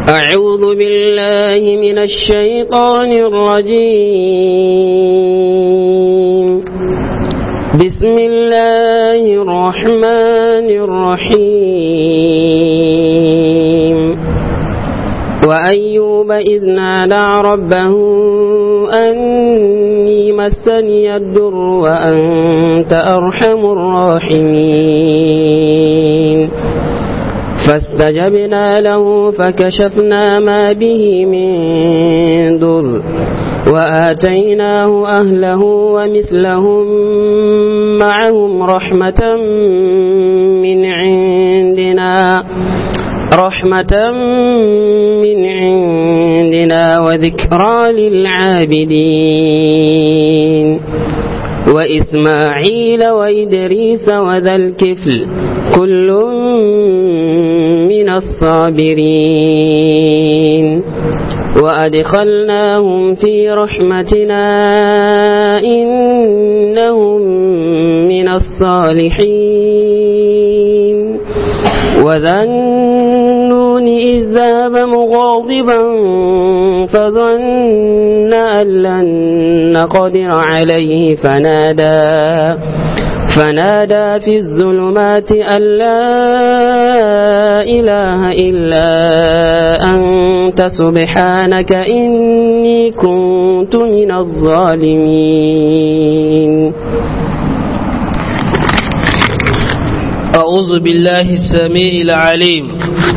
أعوذ بالله من الشيطان الرجيم بسم الله الرحمن الرحيم وأيوب إذ نادى ربه أني مسني الدر وأنت أرحم الراحمين فاستجبنا له فكشفنا ما به من ضر وآتيناه أهله ومثلهم معهم رحمة من عندنا رحمة من عندنا وذكرى للعابدين وإسماعيل وإدريس وذا الكفل كل من الصابرين وأدخلناهم في رحمتنا إنهم من الصالحين وذا النون إذ ذهب مغاضبا فظن أن لن نقدر عليه فنادى فنادى في الظلمات أن لا إله إلا أنت سبحانك إني كنت من الظالمين أعوذ بالله السميع العليم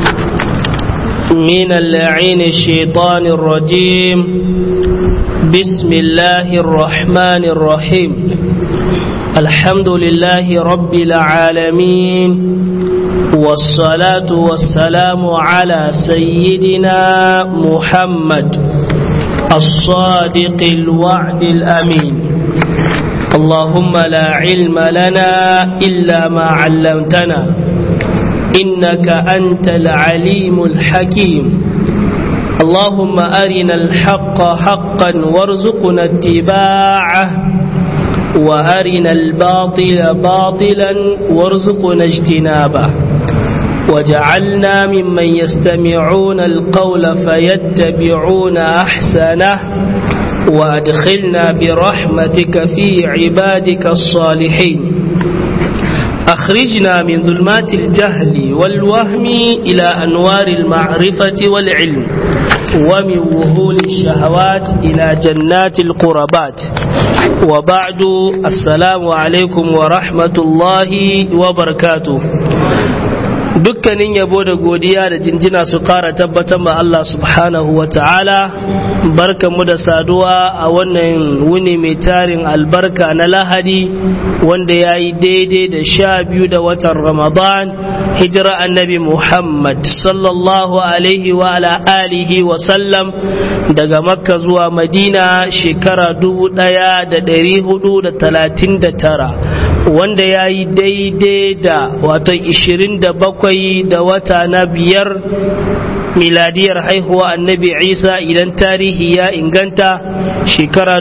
من اللعين الشيطان الرجيم بسم الله الرحمن الرحيم الحمد لله رب العالمين والصلاة والسلام على سيدنا محمد الصادق الوعد الأمين اللهم لا علم لنا إلا ما علمتنا إنك أنت العليم الحكيم اللهم أرنا الحق حقا وارزقنا اتباعه وأرنا الباطل باطلا وارزقنا اجتنابه وجعلنا ممن يستمعون القول فيتبعون أحسنه وأدخلنا برحمتك في عبادك الصالحين أخرجنا من ظلمات الجهل والوهم إلى أنوار المعرفة والعلم ومن وهول الشهوات إلى جنات القربات وبعد السلام عليكم ورحمة الله وبركاته dukkanin yabo da godiya da jinjina su kara tabbatar ma Allah subhanahu wa ta'ala barkanmu da saduwa a wannan wuni mai tarin albarka na lahadi wanda ya yi daidai da sha biyu da watan ramadan hijira annabi muhammad sallallahu alaihi wa ala alihi wa sallam daga makka zuwa madina shekara dubu daya da dari hudu da talatin da tara wanda ya yi daidai da wato ishirin da bakwai da wata na biyar miladiyar haihuwa annabi isa idan tarihi ya inganta shekara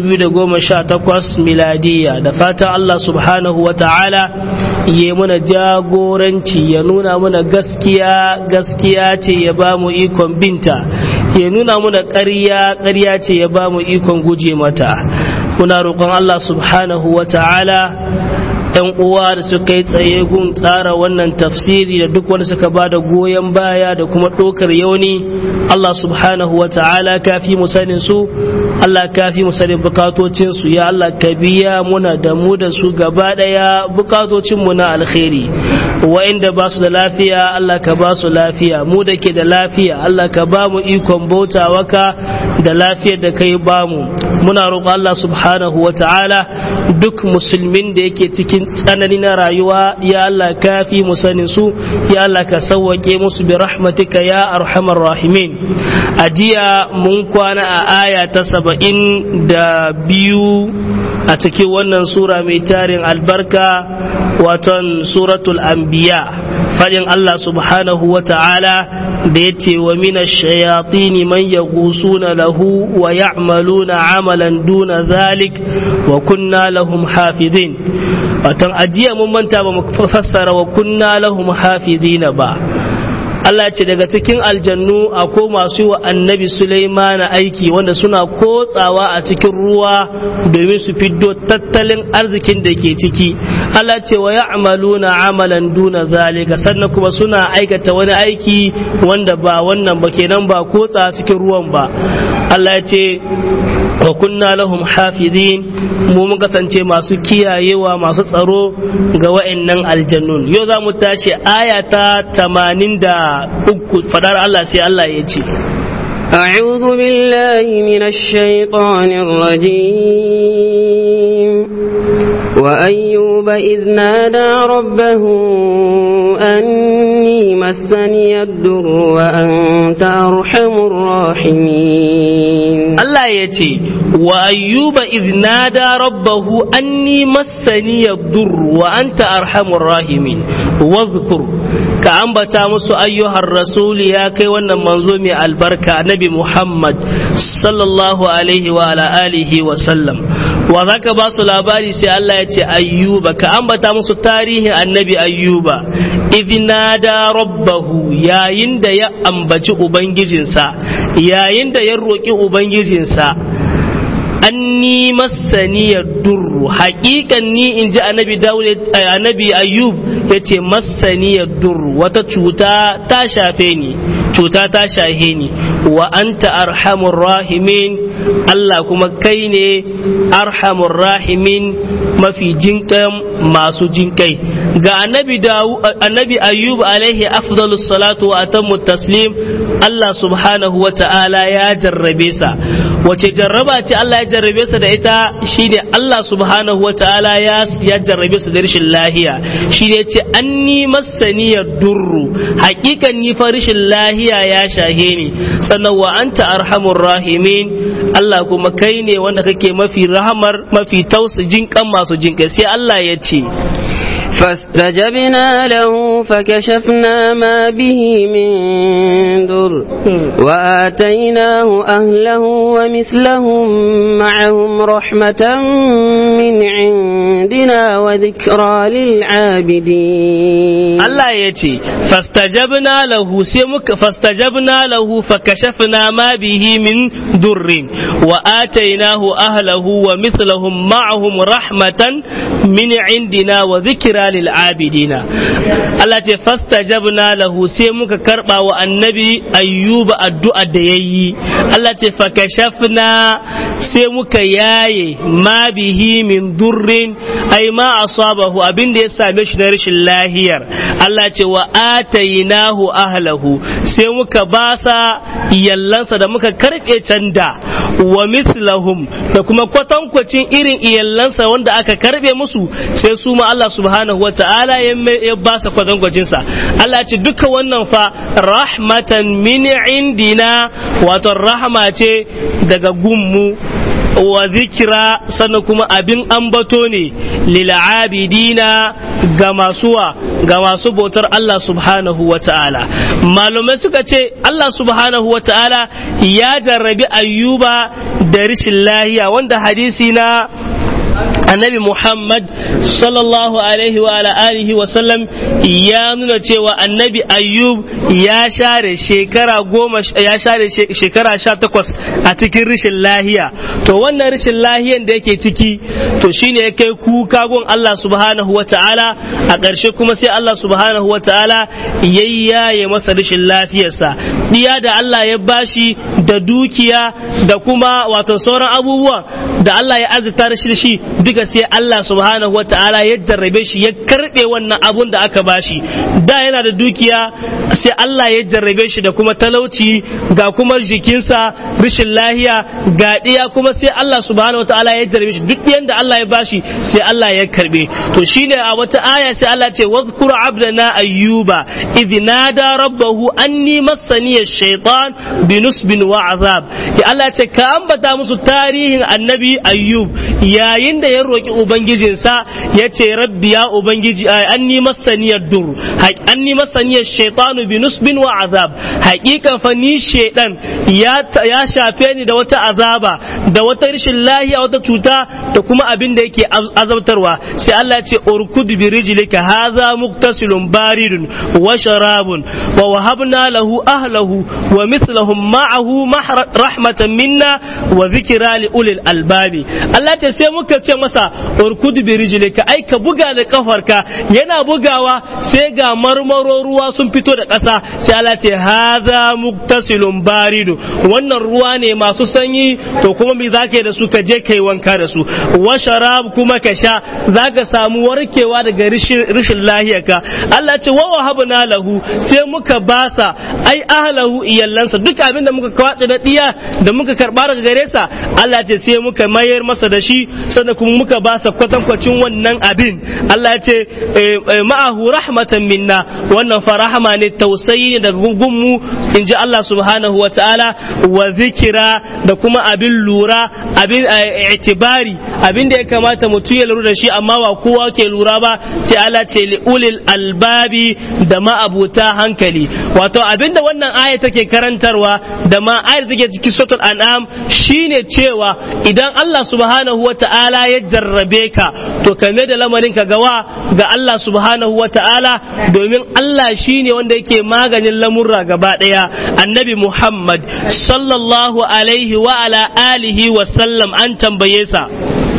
2018 miladiya da fatan allah subhanahu wa ta'ala ya muna jagoranci ya nuna muna gaskiya gaskiya ce ya ba mu ikon binta ya nuna muna ƙarya ƙarya ce ya ba mu ikon guje mata muna roƙon allah subhanahu wa ta'ala yan uwa da suka yi tsaye gun tsara wannan tafsiri da duk wanda suka ba da goyon baya da kuma ɗaukar yauni Allah subhanahu wa ta'ala kafi mu sanin su Allah kafi mu sanin bukatocin su ya Allah ka biya muna da mu da su gaba daya bukatocin mu na alkhairi wa'inda ba su da lafiya Allah ka ba su lafiya mu da ke da lafiya Allah ka ba mu ikon bautawa ka da lafiyar da kai ba mu muna roƙon Allah subhanahu wa ta'ala duk musulmin da yake cikin tsanani na rayuwa ya Allah kafi mu sanin su ya Allah ka sauwake musu bi rahmatika ya arhamar rahimin a jiya mun kwana a aya ta saba'in da biyu a cikin wannan sura mai tarin albarka waton suratul anbiya fadin Allah subhanahu wa ta'ala da ya ce wa mina shayatini man ya na lahu wa ya'maluna amalan duna zalik wa kunna lahum hafizin watan ajiya mun manta ba mu fassara wa kunna lahum hafizina ba Allah ce daga cikin aljannu akwai masu yi wa annabi Sulaiman aiki wanda suna kotsawa a cikin ruwa domin su fiddo tattalin arzikin da ke ciki Allah ce wa ya'maluna amalan duna zalika sannan kuma suna aikata wani aiki wanda ba wannan ba kenan ba kotsa cikin ruwan ba Allah ya ce wa kunna lahum hafizin mu mun kasance masu kiyayewa masu tsaro ga wa'annan aljannun yau za mu tashi aya ta 83 fadar Allah sai Allah ya ce أعوذ بالله من الشيطان الرجيم وأيوب إذ نادى ربه أني مسني الدر وأنت أرحم الراحمين Allah ya ce wa ayyuba idh nada rabbahu anni massani yadur wa anta arhamur rahimin wadhkur ka ambata musu ayyuhar rasul ya kai wannan manzo mai albarka nabi Muhammad sallallahu alaihi wa ala alihi wa sallam wa zaka ba su labari sai Allah ya ce ayyuba ka ambata musu tarihin annabi ayyuba idh nada rabbahu yayin da ya ambaci ubangijinsa yayin da ya roki ubangijinsa anni masaniyar durru haƙiƙan ni in ji annabi dawud annabi ayyub ya ce masaniyar durru wata cuta ta shafe ni cuta ta shahe ni wa anta arhamur rahimin Allah kuma kai ne arhamur rahimin mafi jinkan masu jinkai ga annabi dawu annabi ayyub alaihi afdalus salatu wa atammu taslim Allah subhanahu wa ta'ala ya jarrabe sa wace jarraba ce Allah ya jarrabe sa da ita shine Allah subhanahu wa ta'ala ya ya jarrabe sa da rashin lahiya shine ce anni masaniyar durru hakikan ni fa rashin lahiya ya shahe ni sannan wa anta arhamur rahimin Allah kuma kai ne wanda kake mafi rahamar mafi tausa jinkan masu jinkai sai Allah ya ce فاستجبنا له فكشفنا ما به من در وآتيناه أهله ومثلهم معهم رحمة من عندنا وذكرى للعابدين الله يتي فاستجبنا له سيمك فاستجبنا له فكشفنا ما به من در وآتيناه أهله ومثلهم معهم رحمة من عندنا وذكرى lil abidina Allah ce fastajabna lahu sai muka karba wa annabi ayyuba addu'a da yayi Allah ce fakashafna sai muka yaye ma bihi min durrin ai ma asabahu abin da ya same shi na rashin lahiyar Allah ce wa atainahu ahlahu sai muka basa iyallansa da muka karbe canda wa mithlahum da kuma kwatankwacin irin iyallansa wanda aka karbe musu sai su ma Allah subhanahu wa ta'ala ya ba sa kwatankwacinsa Allah ce duka wannan fa rahmatan min indina wato rahama ce daga gummu wa zikira sannan kuma abin ambato ne lil'abidina ga masuwa ga masu bautar Allah subhanahu wa ta'ala malumai suka ce Allah subhanahu wa ta'ala ya jarrabi ayyuba da rishin lahiya wanda hadisi na annabi Muhammad sallallahu alaihi wa ala alihi wa sallam ya nuna cewa annabi Ayyub ya share shekara goma ya share shekara sha takwas a cikin rishin lahiya to wannan rishin lahiyan da yake ciki to shine ya kai kuka gun Allah subhanahu wa ta'ala a ƙarshe kuma sai Allah subhanahu wa ta'ala yayyaye masa rishin lafiyarsa diya da Allah ya bashi da dukiya da kuma wato sauran abubuwa da Allah ya azurta da shi duka sai Allah subhanahu wa ta'ala ya jarrabe shi ya karbe wannan abun da aka bashi da yana da dukiya sai Allah ya jarrabe shi da kuma talauci ga kuma jikinsa rashin lahiya ga ɗiya kuma sai Allah subhanahu wa ta'ala ya jarrabe shi duk yanda Allah ya bashi sai Allah ya karbe to shine a wata aya sai Allah ce wadhkur abdana ayyuba idh nada rabbahu anni massani ash-shaytan binusbin wa azab ya Allah ce ka ambata musu tarihin annabi ayyub yayin da ya roki ubangijinsa ya ce rabbi ya ubangiji anni masaniyar dur anni masaniyar shaitanu bi nusbin wa azab haƙiƙa fa ni shaidan ya shafe ni da wata azaba da wata rashin lahiya wata cuta da kuma abin da yake azabtarwa sai Allah ce urkud bi rijlika hadha muktasilun baridun wa sharabun wa wahabna lahu ahlahu wa mithlahum ma'ahu rahmatan minna wa dhikra li ulil albabi Allah ce sai muka ce masa urkud bi rijlika ai ka buga da kafarka yana bugawa sai ga marmaro ruwa sun fito da ƙasa sai Allah ce hadha muktasilun baridu wannan ruwa ne masu sanyi to kuma me zaka yi da su ka je kai wanka da su wa sharab kuma ka sha zaka samu warkewa daga rishin lahiyarka Allah ce wa wahabna lahu sai muka basa ai ahlahu iyallansa duk abin da muka kwace da diya da muka karba daga gare sa Allah ce sai muka mayar masa da shi sannan kuma muka basa kwatankwacin wannan abin Allah ya ce ma'ahu rahmatan minna wannan fa rahama ne tausayi ne daga gungunmu in ji Allah subhanahu wa ta'ala wa zikira da kuma abin lura abin itibari abin da ya kamata mutum ya lura da shi amma ba kowa ke lura ba sai Allah ce li ulil albabi da ma'abuta hankali wato abin da wannan aya take karantarwa da ma ayar take cikin suratul an'am shine cewa idan Allah subhanahu wa ta'ala ya jarrabe ka to kame da lamarin ka gawa ga Allah subhanahu wa ta'ala domin Allah shine wanda yake maganin lamurra gaba daya annabi Muhammad sallallahu alaihi wa ala alihi wa sallam an tambaye sa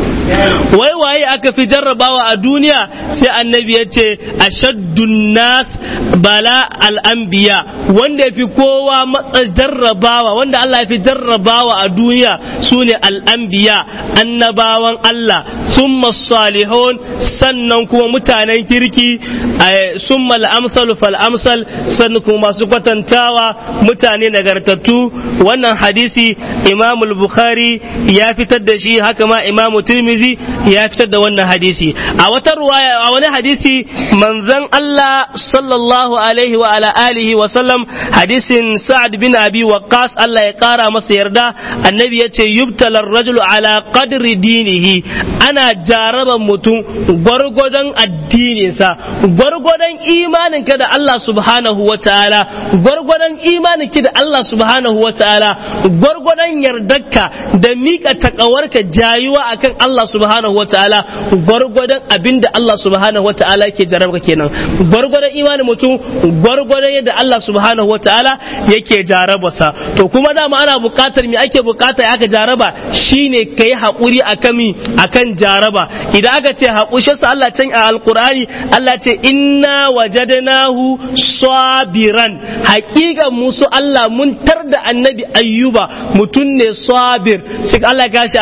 wai waye aka fi jarrabawa a duniya sai annabi ya ce ashaddun nas bala al'anbiya wanda ya fi kowa matsa jarrabawa wanda Allah ya fi jarrabawa a duniya su ne al'anbiya annabawan Allah summa salihun sannan kuma mutanen kirki summa al'amsal fal amsal sannan kuma masu kwatantawa mutane nagartattu wannan hadisi imamul bukhari ya fitar da shi haka ma imamu tirmidhi ya fitar da wannan hadisi a wata ruwaya a wani hadisi manzon Allah sallallahu alaihi wa ala alihi wa sallam hadisin Sa'ad bin Abi Waqqas Allah ya kara masa yarda annabi ya ce yubtala rajulu ala qadri dinihi ana jaraban mutum gwargwadon addininsa gwargwadon imaninka da Allah subhanahu wa ta'ala gwargwadon imaninki da Allah subhanahu wa ta'ala gwargwadon yardarka da mika takawarka jayuwa akan Allah subhanahu wa ta'ala gwargwadon abinda Allah subhanahu wa ta'ala yake jarabka kenan gwargwadon imanin mutum gwargwadon yadda Allah subhanahu wa ta'ala yake jarabarsa to kuma dama ana buƙatar me ake buƙata ya aka jaraba shine kai haƙuri akan mi akan jaraba idan aka ce haƙuri shi Allah can a alqur'ani Allah ce inna wajadnahu sabiran haƙiƙan musu Allah mun tar da annabi ayyuba mutum ne sabir sai Allah ya gashi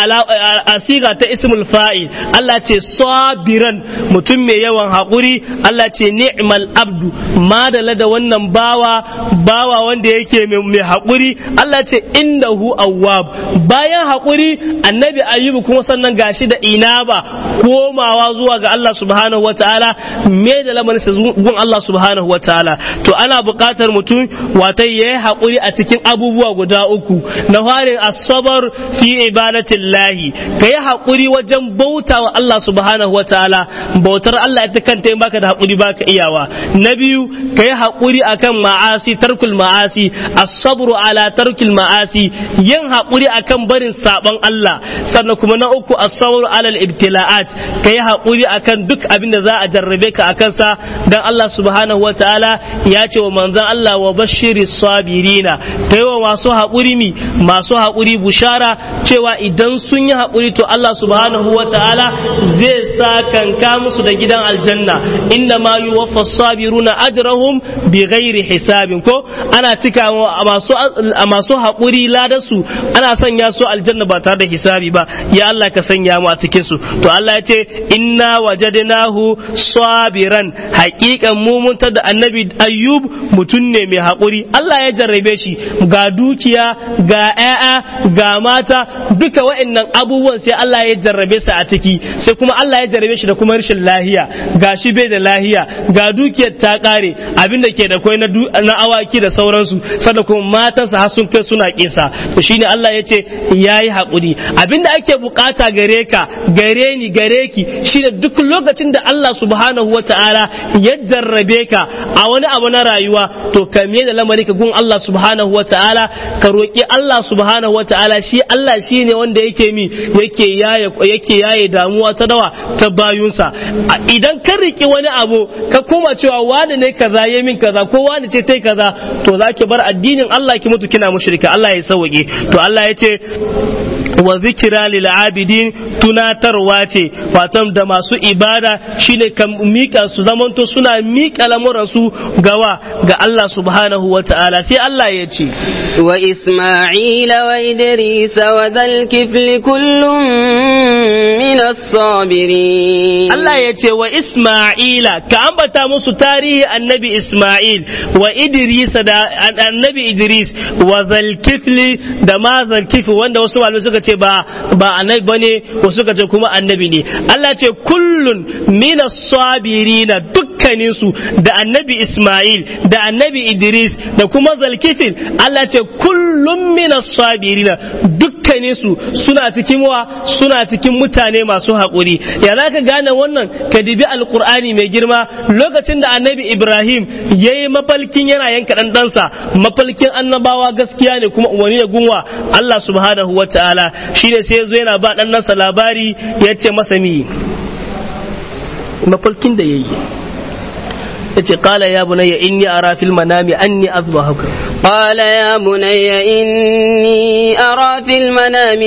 a siga ta ismul fa'il Allah ce sabiran mutum mai yawan haƙuri Allah ce ni'mal abdu madala da wannan bawa bawa wanda yake mai haƙuri Allah ce indahu awwab bayan haƙuri annabi ayyubu kuma sannan gashi da inaba komawa zuwa ga Allah subhanahu wataala me da lamarin sa gun Allah subhanahu wataala to ana buƙatar mutum wata yayi haƙuri a cikin abubuwa guda uku na farin asabar fi ibadatillahi kayi haƙuri wajen bauta wa Allah subhanahu wataala bautar Allah ita kanta in baka da haƙuri baka iyawa na biyu kayi haƙuri akan ma'asi tarkul ma'asi as-sabru ala tarkil ma'asi yin haƙuri akan barin saban Allah sannan kuma na uku as-sabru ala al-ibtila'at kayi haƙuri akan duk abin da za a jarrabe ka akan sa dan Allah subhanahu wataala ya ce wa manzon Allah wa bashiri sabirina kai wa masu haƙuri mi masu haƙuri bushara cewa idan sun yi haƙuri to Allah subhanahu wataala zai sa kanka musu da gidan aljanna inna ma yuwaffa sabiruna ajrahum bi ghairi hisabin ko ana cika masu masu haƙuri ladarsu ana sanya su aljanna ba tare da hisabi ba ya Allah ka sanya mu a cikin su to Allah ya ce inna wajadnahu sabiran haƙiƙan mu mun da annabi ayyub mutum ne mai haƙuri Allah ya jarrabe shi ga dukiya ga ƴaƴa ga mata duka wa'annan abubuwan sai Allah Allah ya jarrabe sa a ciki sai kuma Allah ya jarrabe shi da kuma rashin lahiya ga shi bai da lahiya ga dukiyar ta kare abin da ke da kwai na awaki da sauransu sada kuma matansa har sun kai suna kisa to shine Allah ya ce yayi hakuri abin da ake bukata gare ka gare ni gare ki shine duk lokacin da Allah subhanahu wataala ya jarrabe ka a wani abu na rayuwa to ka me da lamari ka gun Allah subhanahu wataala ka roki Allah subhanahu wataala shi Allah shine wanda yake mi yake yaye yake yaye damuwa ta dawa ta bayunsa idan ka riki wani abu ka koma cewa wani ne kaza ya min kaza ko wani ce tai kaza to zaki bar addinin Allah ki mutu kina mushrika Allah ya sauke to Allah ya ce wa zikira lil abidin tunatarwa ce watan da masu ibada shine kan mika su zamanto suna mika lamuran su gawa ga Allah subhanahu wa ta'ala sai Allah ya ce wa isma'ila wa idris wa dhal kifli kullum min as-sabirin Allah ya ce wa isma'ila ka ambata musu tarihi annabi isma'il wa idris da annabi idris wa dhal kifli da ma dhal kifli wanda wasu malamai suka ce ba ba annabi bane wasu suka ce kuma annabi ne Allah ce kullun minas sabirina dukkanin su da annabi Ismail da annabi Idris da kuma Zalkifil Allah ce kullun minas sabirina dukkanin su suna cikin wa suna cikin mutane masu haƙuri ya za ka gane wannan ka dibi alkur'ani mai girma lokacin da annabi Ibrahim ya yi mafalkin yana yanka ɗan ɗansa mafalkin annabawa gaskiya ne kuma umarni da gunwa Allah subhanahu wa ta'ala shi ne sai ya zo yana ba ɗan nasa labari ya ce masa mi mafalkin da ya yi ya ce ƙala ya bunayya inni ara fil manami anni azbahuka قال يا بني إني أرى في المنام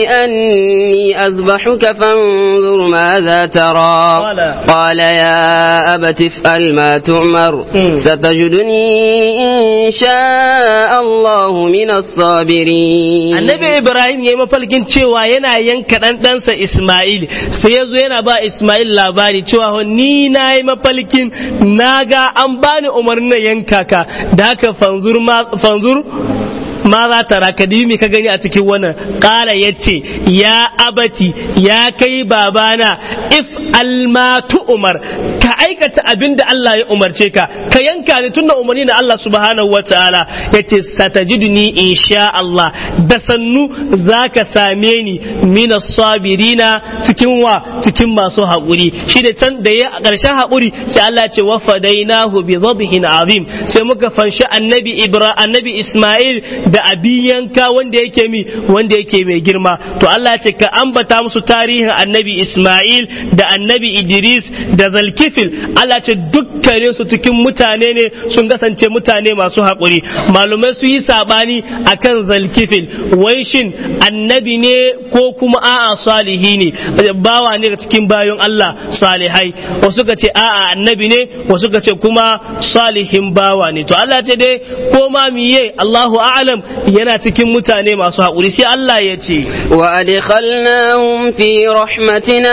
أني أذبحك فانظر ماذا ترى قال, قال يا أبت افعل ما تؤمر ستجدني إن شاء الله من الصابرين annabi ibrahim ya yi mafalkin cewa yana yanka ɗan ɗansa isma'il sai ya zo yana ba isma'il labari cewa ni na yi mafalkin na ga an bani umarnin yanka ka da haka fanzur fanzur ma za ta raka me ka gani a cikin wannan ƙara ya ce ya abati ya kai babana if almatu umar ka aikata abin da Allah ya umarce ka ka yanka ni tunda umarni na Allah subhanahu wa ta'ala ya ce satajiduni insha Allah da sannu za ka same ni mina sabirina cikin wa cikin masu haƙuri shi da can da ya a ƙarshen haƙuri sai Allah ce wa fadainahu bi dhabhin azim sai muka fanshi annabi Ibra annabi Ismail da abin yanka wanda yake mi wanda yake mai girma to Allah ce ka ambata musu tarihin annabi Ismail da annabi Idris da Zalkifil Allah ce dukkanin su cikin mutane ne sun kasance mutane masu haƙuri malumai su yi sabani akan Zalkifil wai shin annabi ne ko kuma a'a salihi ne bawa ne cikin bayon Allah salihai wasu ka ce a'a annabi ne wasu ka ce kuma salihin bawa ne to Allah ce dai ko ma miye Allahu a'lam yana cikin mutane masu haƙuri sai Allah ya ce wa adkhalnahum fi rahmatina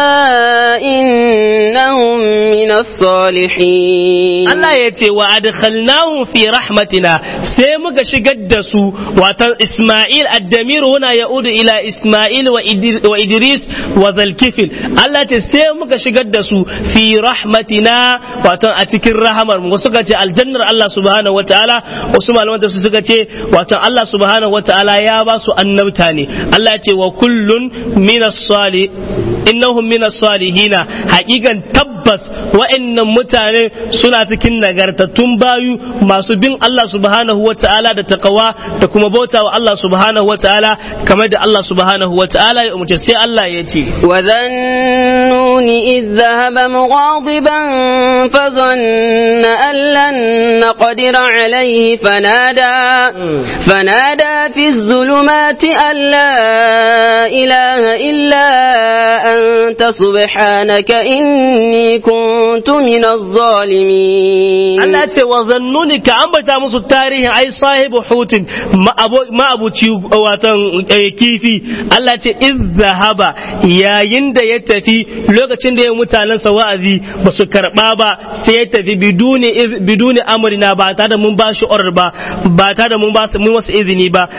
innahum minas salihin Allah ya ce wa adkhalnahum fi rahmatina sai muka shigar da su wato Isma'il ad-damir huna yaudu ila Isma'il wa Idris wa Zalkifil Allah ce sai muka shigar da su fi rahmatina wato a cikin rahamar mu suka ce aljannar Allah subhanahu wataala wasu malaman da suka ce wato Allah subhanahu wata'ala ya ba su annabta ne Allah ce wa kullun minas salih innahum minas salihina hakikan tabbas wa'annan mutane suna cikin nagartattun bayu masu bin Allah subhanahu wata'ala da takawa da kuma bauta wa Allah subhanahu wata'ala kamar da Allah subhanahu wata'ala ya umarce sai Allah ya ce wa dhannuni idh dhahaba mughadiban fa dhanna an lan naqdir alayhi fanada فنادى في الظلمات أن لا إله إلا أنت سبحانك إني كنت من الظالمين Allah ce wa zannuni ka ambata musu tarihin ai sahibu hutin ma abuci watan kifi Allah ce iz zahaba yayin da ya tafi lokacin da ya mutanen sa wa'azi ba su karba ba sai ya tafi biduni biduni amrina ba tare da mun ba shi order ba ba tare da mun ba mun wasu izini ba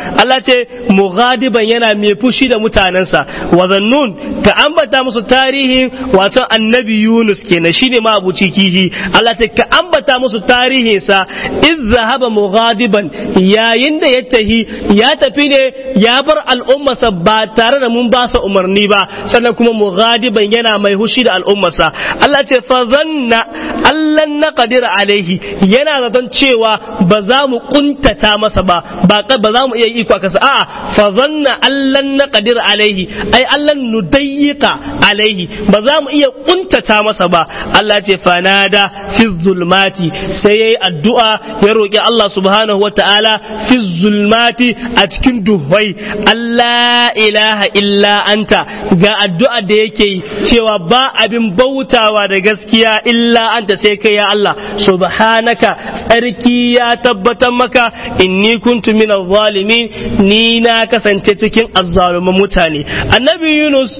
Allah ce mughadiban yana mai fushi da mutanensa wa zannun ka ambata musu tarihin wato annabi Yunus kenan shine ma abuci kihi Allah ce ka ambata musu tarihinsa iz zahaba mughadiban yayin da ya tahi ya tafi ne ya bar al'ummarsa ba tare da mun ba sa umarni ba sannan kuma mughadiban yana mai hushi da al'ummarsa Allah ce fa zanna allan na qadir alaihi yana zaton cewa ba za mu kuntata masa ba ba ba za mu iya iko kasa a'a fa zanna allan na qadir alaihi ai allan nudayyiqa alaihi ba za mu iya kuntata masa ba Allah ce fanada fi zulmati sai yayi addu'a ya roki Allah subhanahu wataala fi zulmati a cikin duhwai Allah ilaha illa anta ga addu'a da yake yi cewa ba abin bautawa da gaskiya illa anta sai kai ya Allah subhanaka tsarki ya tabbatar maka inni kuntu min zalimin ni na kasance cikin azzaluman mutane annabi Yunus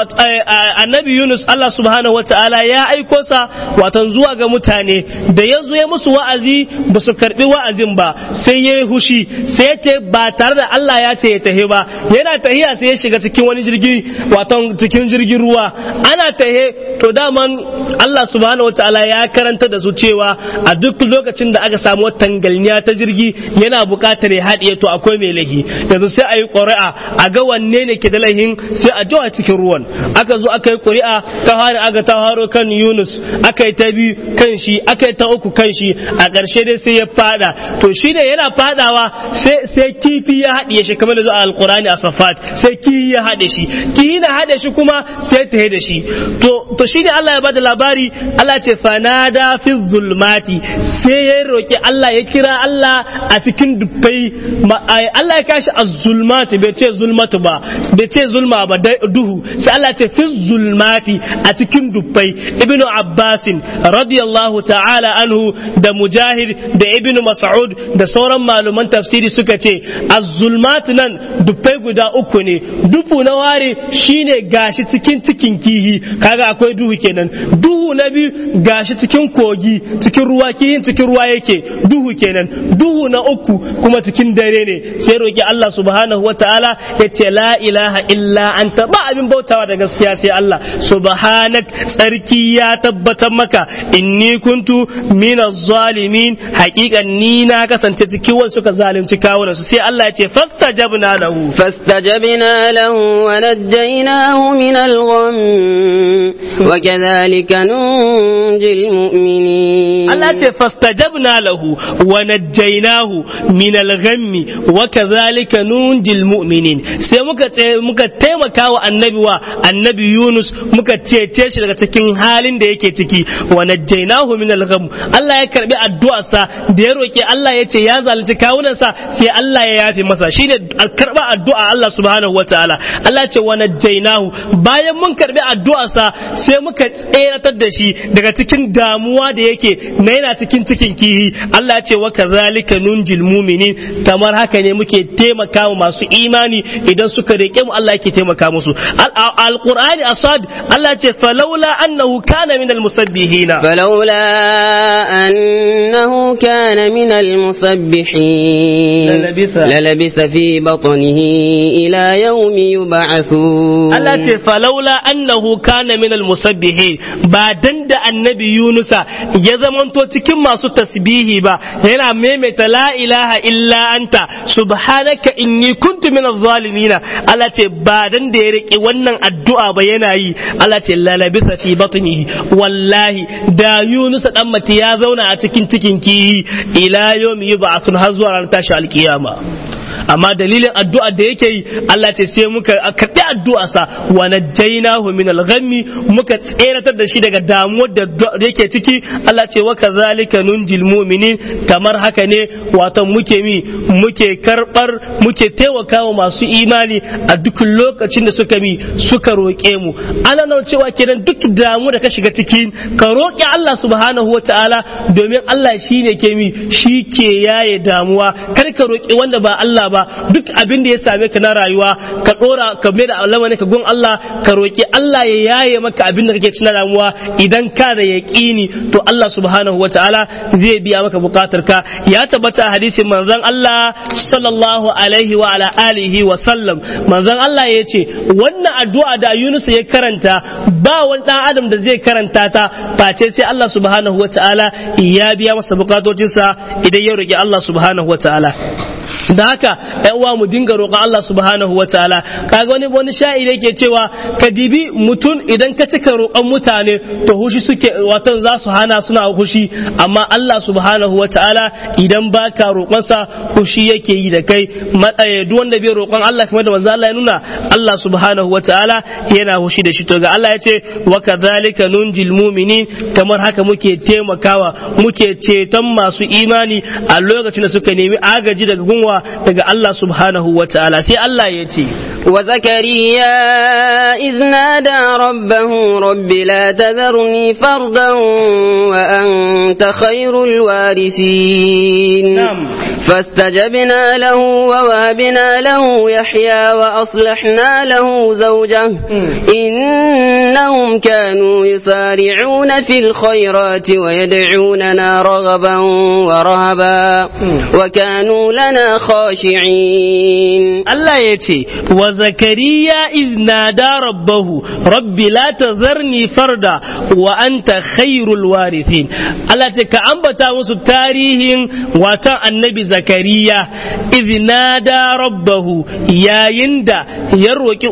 annabi Yunus Allah subhanahu wataala ya aiko sa watan zuwa ga mutane da ya zo ya musu wa'azi ba su karbi wa'azin ba sai ya yi hushi sai ya ce ba tare da Allah ya ce ya tahe ba yana tahiya sai ya shiga cikin wani jirgi watan cikin jirgin ruwa ana tahe to daman Allah subhanahu wataala ya karanta da su cewa a duk lokacin da aka samu tangalniya ta jirgi yana buƙatar ya haɗiye to akwai mai lahi yanzu sai a yi ƙuri'a a ga wanne ne ke da lahin sai a jawa cikin ruwan aka zo aka yi ƙuri'a ta fara aga ta haro kan Yunus aka yi ta biyu kan shi aka yi ta uku kan shi a ƙarshe dai sai ya fada to shi ne yana fadawa sai sai kifi ya haɗiye shi kamar da zuwa alƙur'ani a safat sai kifi ya haɗe shi kifi na haɗe shi kuma sai ta da shi to to shi ne Allah ya bada labari Allah ce fanada fi zulmati sai ya roki Allah ya kira Allah a cikin dubbai Allah ya kashi az-zulmati bai ce zulmatu ba bai ce zulma ba duhu sai Allah ce fi zulmati a cikin dubbai ibnu Abbas radiyallahu ta'ala anhu da Mujahid da ibnu Mas'ud da sauran malaman tafsiri suka ce az-zulmat nan dubbai guda uku ne dubu na ware shine gashi cikin cikin kihi kaga akwai duhu kenan duhu na biyu gashi cikin kogi cikin ruwa kihin cikin ruwa yake duhu kenan duhu na uku kuma cikin dare ne sai roki Allah subhanahu wataala ya ce la ilaha illa anta ba abin bautawa da gaskiya sai Allah subhanak tsarki ya tabbatar maka inni kuntu minaz zalimin haqiqan ni na kasance cikin wanda suka zalunci kawunan su sai Allah ya ce fastajabna lahu فاستجبنا له ونجيناه من الغم وكذلك ننجي المؤمنين Allah ce fastajabna lahu wa najjaynahu min al-ghammi wa kadhalika nunjil mu'minin sai muka muka taimaka wa annabi wa annabi Yunus muka cece shi daga cikin halin da yake ciki wa najjaynahu min al-ghamm Allah ya karbi addu'arsa da ya roke Allah ya ce ya zalunci kawunansa sai Allah ya yafe masa shine karba addu'a Allah subhanahu wataala Allah ce wa najjaynahu bayan mun karbi addu'arsa sai muka tseratar da shi daga cikin damuwa da yake na yana cikin cikin kihi Allah ce wa kazalika nunjil mu'minin kamar haka ne muke taimaka wa masu imani idan suka rike mu Allah yake taimaka musu alqur'ani asad Allah ce falaula annahu kana min almusabbihina فلولا أنه كان من المسبحين للبث. للبث في بطنه إلى يوم يبعثون Allah ce falaula annahu kana min almusabbihin ba dan da annabi Yunusa ya zamanto cikin masu tasbihi ba yana maimaita la ilaha illa anta subhanaka inni kuntu min adh-dhalimin Allah ce ba dan da ya rike wannan addu'a ba yana yi Allah ce la labisa fi batnihi wallahi da Yunusa dan mati ya zauna a cikin cikin kihi ila yawmi yub'athun har zuwa ranar tashi alkiyama amma dalilin addu'a da yake yi Allah ce sai muka karɓi addu'a sa wa najjaynahu min al-ghammi muka tseratar da shi daga damuwar da yake ciki Allah ce wa kadhalika nunjil mu'minin kamar haka ne wato muke mi muke karbar muke taimakawa masu imani a duk lokacin da suka mi suka roƙe mu ana nan cewa kenan duk damu da ka shiga ciki ka roƙi Allah subhanahu wataala domin Allah shine ke mi shi ke yaye damuwa kar ka roƙi wanda ba Allah ba duk abin da ya same ka na rayuwa ka dora ka mai da alama ka gun Allah ka roki Allah ya yaye maka abin da kake cikin damuwa idan ka da yaqini to Allah subhanahu wataala zai biya maka bukatar ka ya tabbata hadisin manzon Allah sallallahu alaihi wa ala alihi wa sallam manzon Allah ya ce wannan addu'a da Yunus ya karanta ba wani dan adam da zai karanta ta face sai Allah subhanahu wataala ya biya masa bukatocinsa idan ya roki Allah subhanahu wataala da haka ɗan uwa mu dinga roƙon Allah subhanahu wa ta'ala kaga wani wani sha'ir yake cewa ka dibi mutum idan ka cika roƙon mutane to hushi suke watan za su hana suna hushi amma Allah subhanahu wa ta'ala idan baka roƙonsa hushi yake yi da kai matsaye duk wanda bai roƙon Allah kamar da manzo Allah ya nuna Allah subhanahu wa ta'ala yana hushi da shi to ga Allah ya ce wa kadhalika nunjil mu'minin kamar haka muke taimakawa muke ceton masu imani a lokacin da suka nemi agaji daga gunwa daga Allah subhanahu wa ta'ala sai Allah ya ce wa zakariya iz nada rabbahu rabbi la tadharni fardan wa anta khairul warisin فاستجبنا له ووهبنا له يحيى وأصلحنا له زوجه إنهم كانوا يسارعون في الخيرات ويدعوننا رغبا ورهبا وكانوا لنا خاشعين الله يتي وزكريا إذ نادى ربه رب لا تذرني فردا وأنت خير الوارثين الله تك أنبتا مسو تاريخ وتا النبي زكريا إذ نادى ربه يا يندا يروكي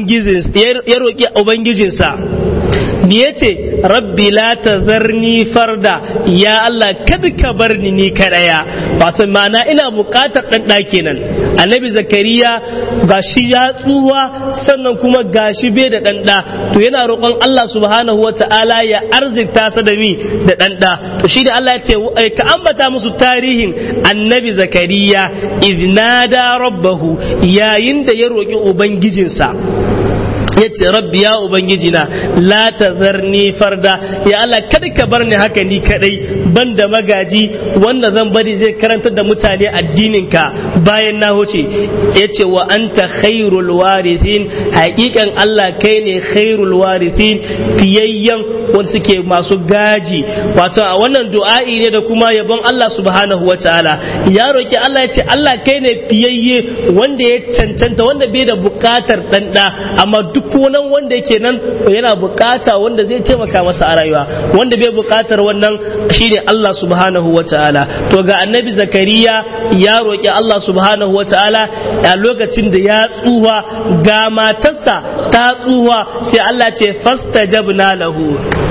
أبنجزنسا me yace rabbi la tazarni farda ya Allah kada ka bar ni ni kadaya wato ma'ana ina buƙatar dan da kenan annabi zakariya gashi ya tsuwa sannan kuma gashi bai da dan da to yana roƙon Allah subhanahu wata'ala ya arzikta sa da mi da dan da to shi da Allah ya ce ka ambata musu tarihin annabi zakariya idnada rabbahu yayin da ya roƙi ubangijinsa ya ce rabbi ya ubangiji na la tazarni farda ya Allah kada ka bar ni haka ni kadai ban da magaji wanda zan bari zai karantar da mutane addinin ka bayan na huce ya ce wa anta khairul warithin hakikan Allah kai ne khairul warithin fiyayyen wanda suke masu gaji wato a wannan du'a'i ne da kuma yabon Allah subhanahu wa ta'ala ya roki Allah ya ce Allah kai ne fiyayye wanda ya cancanta wanda bai da bukatar dan da amma duk wani wanda yake nan yana bukata wanda zai taimaka masa a rayuwa wanda bai bukatar wannan shine Allah subhanahu wa ta'ala to ga annabi zakariya ya roki Allah subhanahu wa ta'ala a lokacin da ya tsuwa ga matarsa ta tsuwa sai Allah ce fastajabna lahu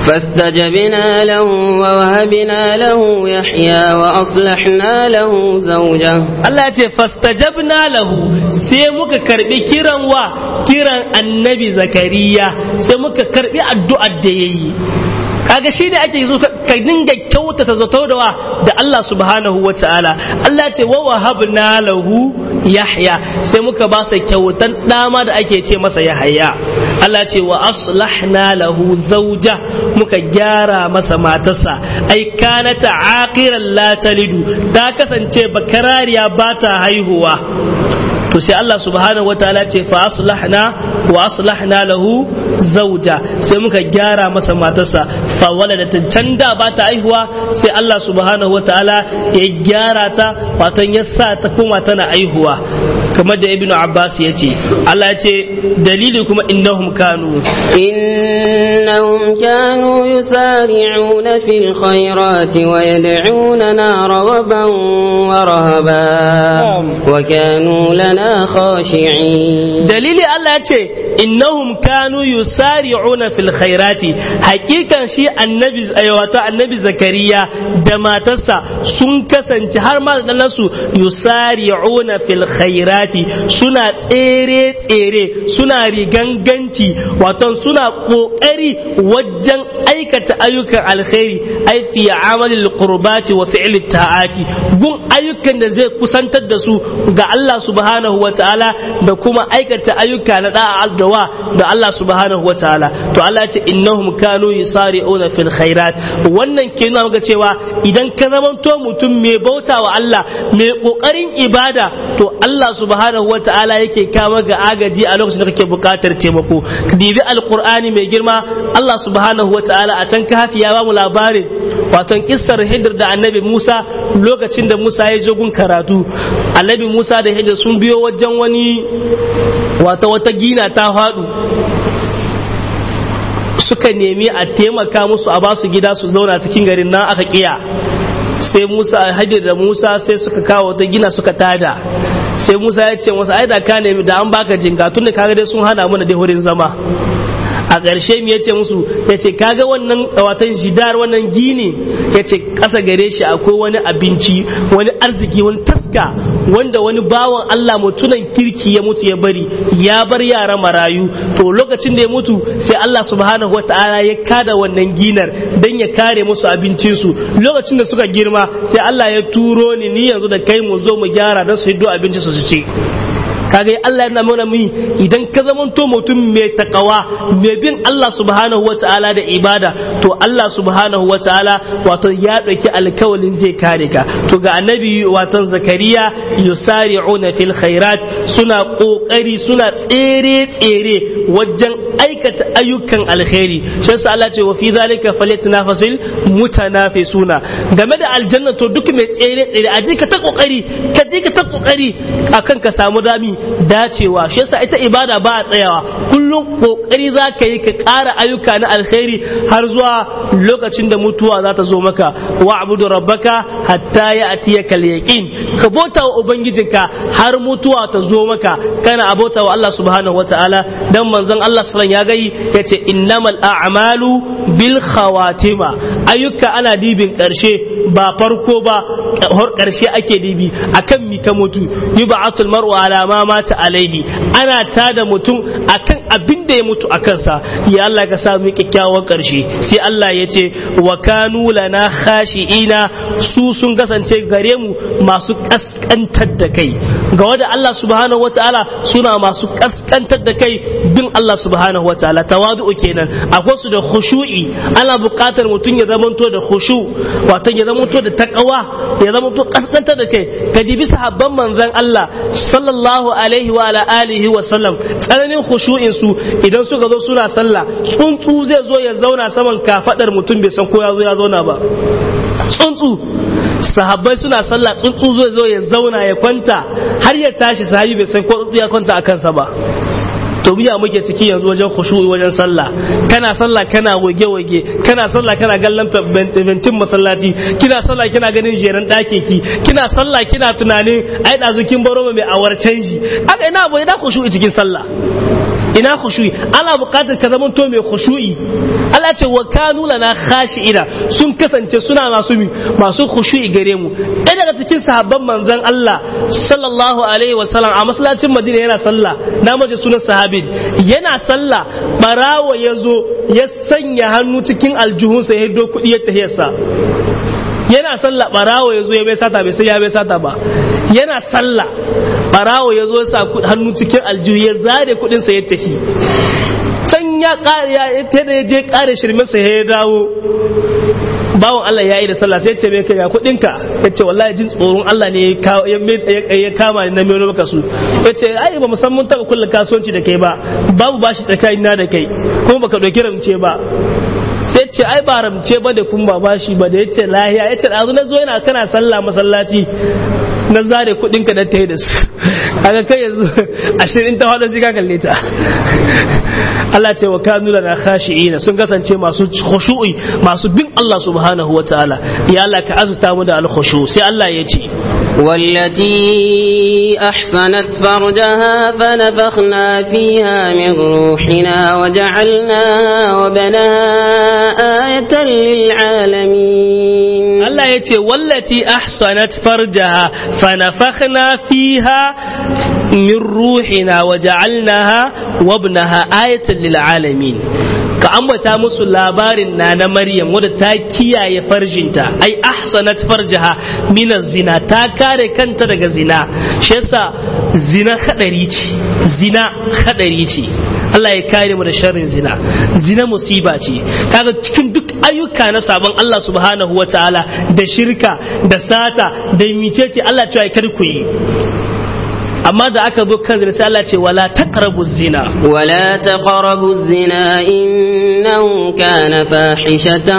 فاستجبنا له ووهبنا له يحيى وأصلحنا له زوجه Allah ya ce fastajabna lahu sai muka karbi kiran wa kiran annabi zakariya sai muka karbi addu'ar da yayi kaga shi ne ake zo ka dinga kyautata zato da wa da Allah subhanahu wa ta'ala Allah ce wa wahabna lahu yahya sai muka ba sa kyautan dama da ake ce masa yahya Allah ce wa aslahna lahu zauja muka gyara masa matarsa ai kanata aqiran la talidu ta kasance bakarariya ba ta haihuwa to sai Allah subhanahu wa ta'ala ce fa aslahna wa aslahna lahu zauja sai muka gyara masa matarsa fa waladat can da ba ta aihuwa sai Allah subhanahu wa ta'ala ya gyara ta wato ya sa ta koma tana aihuwa kamar da ibnu abbas ya ce Allah ya ce dalili kuma innahum kanu إنهم كانوا يسارعون في الخيرات ويدعوننا رغبا ورهبا وكانوا لنا خاشعين dalili Allah ya ce innahum kanu yusari'una fil khairati hakikan shi annabi wato annabi zakariya da matarsa sun kasance har ma da nasu yusari'una fil khairati suna tsere tsere suna riganganci wato suna kokari wajen aikata ayyukan alkhairi ai fi amalil qurbati wa fi'l ta'ati gun ayyukan da zai kusantar da su ga Allah subhanahu wa ta'ala da kuma aikata ayyuka na da'a da da Allah subhanahu wa ta'ala to Allah ya ce innahum kanu yusari'una fil khairat wannan ke nuna maka cewa idan ka zamanto mutum mai bauta wa Allah mai kokarin ibada to Allah subhanahu wa ta'ala yake kama ga agaji a lokacin da kake bukatar taimako ka dibi alqur'ani mai girma Allah subhanahu wa ta'ala a can kafi ya ba mu labarin wato kissar Hidir da Annabi Musa lokacin da Musa ya je gun karatu Annabi Musa da Hidir sun biyo wajen wani wato wata gina ta faɗu suka nemi a taimaka musu a basu gida su zauna cikin garin nan aka kiya sai Musa Hadir da Musa sai suka kawo ta gina suka tada sai Musa ya ce masa ai da ka nemi da an baka jinga tun da kaga dai sun hana mana da wurin zama a ƙarshe mu yace musu yace kaga wannan watan jidar wannan gini yace ƙasa gare shi akwai wani abinci wani arziki wani taska wanda wani bawan Allah mutunan kirki ya mutu ya bari ya bar yara marayu to lokacin da ya mutu sai Allah subhanahu wataala ya kada wannan ginar dan ya kare musu abincin su lokacin da suka girma sai Allah ya turo ni ni yanzu da kai mu zo mu gyara dan su hiddo abincin su su ci kaga Allah yana mana mu idan ka zamanto mutum mai takawa mai bin Allah subhanahu wa ta'ala da ibada to Allah subhanahu wa ta'ala wato ya ɗauki alkawalin zai kare ka to ga annabi wato zakariya yusari'una fil khairat suna kokari suna tsere tsere wajen aikata ayyukan alkhairi shi yasa Allah ce wa fi zalika falyatanafasil mutanafisuna game da aljanna to duk mai tsere tsere aje ka ta kokari ka je ka ta kokari akan ka samu dami dacewa shi yasa ita ibada ba a tsayawa kullum kokari za ka yi ka ƙara ayyuka na alkhairi har zuwa lokacin da mutuwa za ta zo maka wa abudu rabbaka hatta ya atiya kal yaqin ka bauta wa ubangijinka har mutuwa ta zo maka kana abota wa Allah subhanahu wataala dan manzon Allah sallallahu ya gai yace innamal a'malu bil khawatima ayyuka ana dibin karshe ba farko ba har karshe ake dibi akan mi ka mutu yub'atul mar'u ala ma mata alaihi ana tada mutum akan abin da ya mutu a kansa ya Allah ka sa mu kyakkyawan karshe sai Allah ya ce wa kanu lana khashi'ina su sun kasance gare mu masu kaskantar da kai ga wanda Allah subhanahu wataala suna masu kaskantar da kai bin Allah subhanahu wataala tawadu'u kenan akwai su da khushu'i ana buƙatar mutum ya zamanto da khushu wato ya zamanto da taqwa ya zamanto kaskantar da kai ka dibi sahabban manzon Allah sallallahu alaihi wa ala alihi wa sallam tsananin khushu'in su idan suka zo suna sallah tsuntsu zai zo ya zauna saman kafadar mutum bai san ko ya zo ya zauna ba tsuntsu sahabbai suna sallah tsuntsu zai zo ya zauna ya kwanta har ya tashi sahabi bai san ko tsuntsu ya kwanta a kansa ba to biya muke ciki yanzu wajen khushu'i wajen sallah kana sallah kana goge goge kana sallah kana gallan ventin masallaci kina sallah kina ganin jeran dake ki kina sallah kina tunanin ai dazu kin baro mai awar canji haka ina abu ina khushu'i cikin sallah ina khushu'i ana buƙatar ka zama to mai khushu'i Allah ce wa kanu lana khashi'ina sun kasance suna masu masu khushu'i gare mu ɗaya daga cikin sahabban manzon Allah sallallahu alaihi wa sallam a masallacin Madina yana sallah na mace sunan sahabin yana sallah barawo ya zo ya sanya hannu cikin aljuhunsa ya hiddo kuɗi ya tahiyarsa yana sallah barawo ya zo ya bai sata bai sai ya bai sata ba yana sallah barawo ya zo ya sa hannu cikin aljihu ya zare kudin sa ya tafi can ya kare ya da ya je kare shirmin sa ya dawo bawan Allah ya yi da sallah sai ya ce mai kai ya kudin ka ya ce wallahi jin tsoron Allah ne ya kama ni na mai maka su ya ce ai ba musamman taba kulla kasuwanci da kai ba babu bashi tsakanin na da kai kuma baka dauki ramce ba sai ce ai ba ramce ba da kun ba bashi ba da ya ce lahiya ya ce ɗazu na zo yana kana sallah masallaci na zare kuɗin ka da ta yi da su kaga kai yanzu ashirin ta hada sai ka kalle ta Allah ce wa kanu lana khashi'ina sun kasance masu khushu'i masu bin Allah subhanahu wa ta'ala ya Allah ka azuta mu da al-khushu sai Allah ya ce والتي أحصنت فرجها فنفخنا فيها من روحنا وجعلناها وبناها آية للعالمين الله يتي والتي أحصنت فرجها فنفخنا فيها من روحنا وجعلناها وابنها آية للعالمين ka ambata musu labarin na na maryam wadda ta kiyaye farjinta ai ahsanat farjaha min zina ta kare kanta daga zina shi yasa zina hadari ce zina hadari ce Allah ya kare mu da sharrin zina zina musiba ce kaga cikin duk ayyuka na sabon Allah subhanahu wataala da shirka da sata da micece Allah cewa kar ku yi amma da aka zo kan zina sai Allah ce wala taqrabu zina ولا تقربوا الزنا إنه كان فاحشة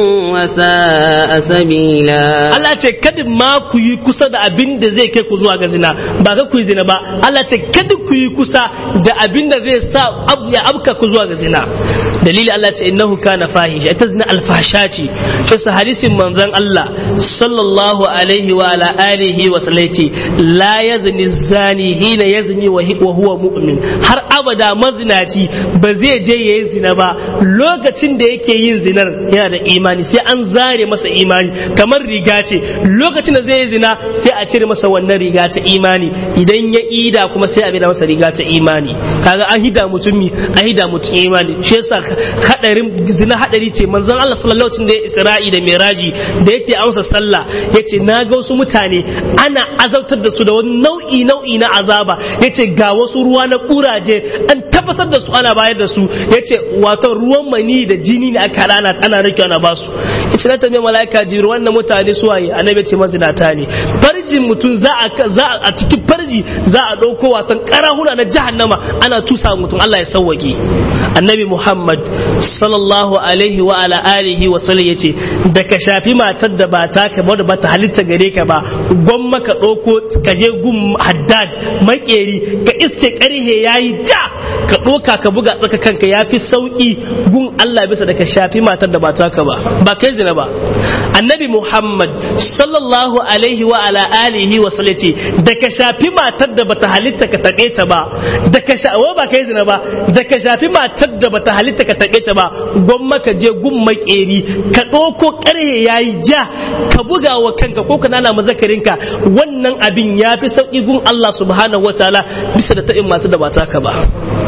وساء سبيلا Allah ce kada ma ku yi kusa da abin da zai kai ku zuwa ga zina ba ka ku yi zina ba Allah ce kada ku yi kusa da abin da zai sa ab- ya abka ku zuwa ga zina dalili Allah ce innahu kana fahisha ita zina alfasha ce to sa hadisin manzon Allah sallallahu alaihi wa ala alihi wa sallam ce la yazni zani hina yazni wa hi- wa huwa mu'min har abada mazinaci ba zai je yayi zina ba lokacin da yake yin zinar yana da imani sai an zare masa imani kamar riga ce lokacin da zai yi zina sai a cire masa wannan riga ta imani idan ya ida kuma sai a bida masa riga ta imani kaga an hida mutumi an hida mutum imani shi yasa hadarin zina hadari ce manzon Allah sallallahu alaihi wasallam da ya Isra'i da Miraji da yake amsa sallah yace na ga wasu mutane ana azabtar da su da wani nau'i nau'i na azaba yace ga wasu ruwa na kuraje an tafasar da su ana bayar da su yace wato ruwan mani da jini ne aka rana ana rike ana ba su yace na tambaye malaika jiru wannan mutane su waye annabi ce mazinata ne farjin mutum za a za a cikin farji za a dauko wasan karahuna na jahannama ana tusa mutum Allah ya sauwake annabi Muhammad sallallahu alaihi wa ala alihi wa sallam yace da ka shafi matar da ba ta ka ba ba ta halitta gare ka ba gwamma ka dauko ka je gun haddad makeri ka iske karhe yayi ja ka doka ka buga tsaka kanka yafi sauki gun Allah bisa da ka shafi matar da ba ta ka ba ba kai zina ba annabi Muhammad sallallahu alaihi wa ala alihi wa sallam yace da ka shafi matar da bata halitta ka take ta ba da ka sha ba kai zina ba da ka shafi matar da bata halitta ka take ta ba gwamma ka je gun makeri ka ɗauko ƙarhe yayi ja ka buga wa kanka ko ka nana mazakarinka wannan abin ya fi sauƙi gun Allah subhanahu wa ta'ala bisa da ta'in matar da ba taka ba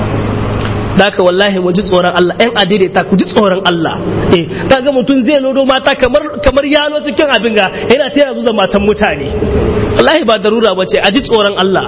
Daka wallahi mu ji tsoron Allah ‘yan adaidaita ku ji tsoron Allah eh kaga mutum zai lodo mata kamar kamar yalo cikin abin ga yana ta yanzu matan mutane wallahi ba darura bace a ji tsoron Allah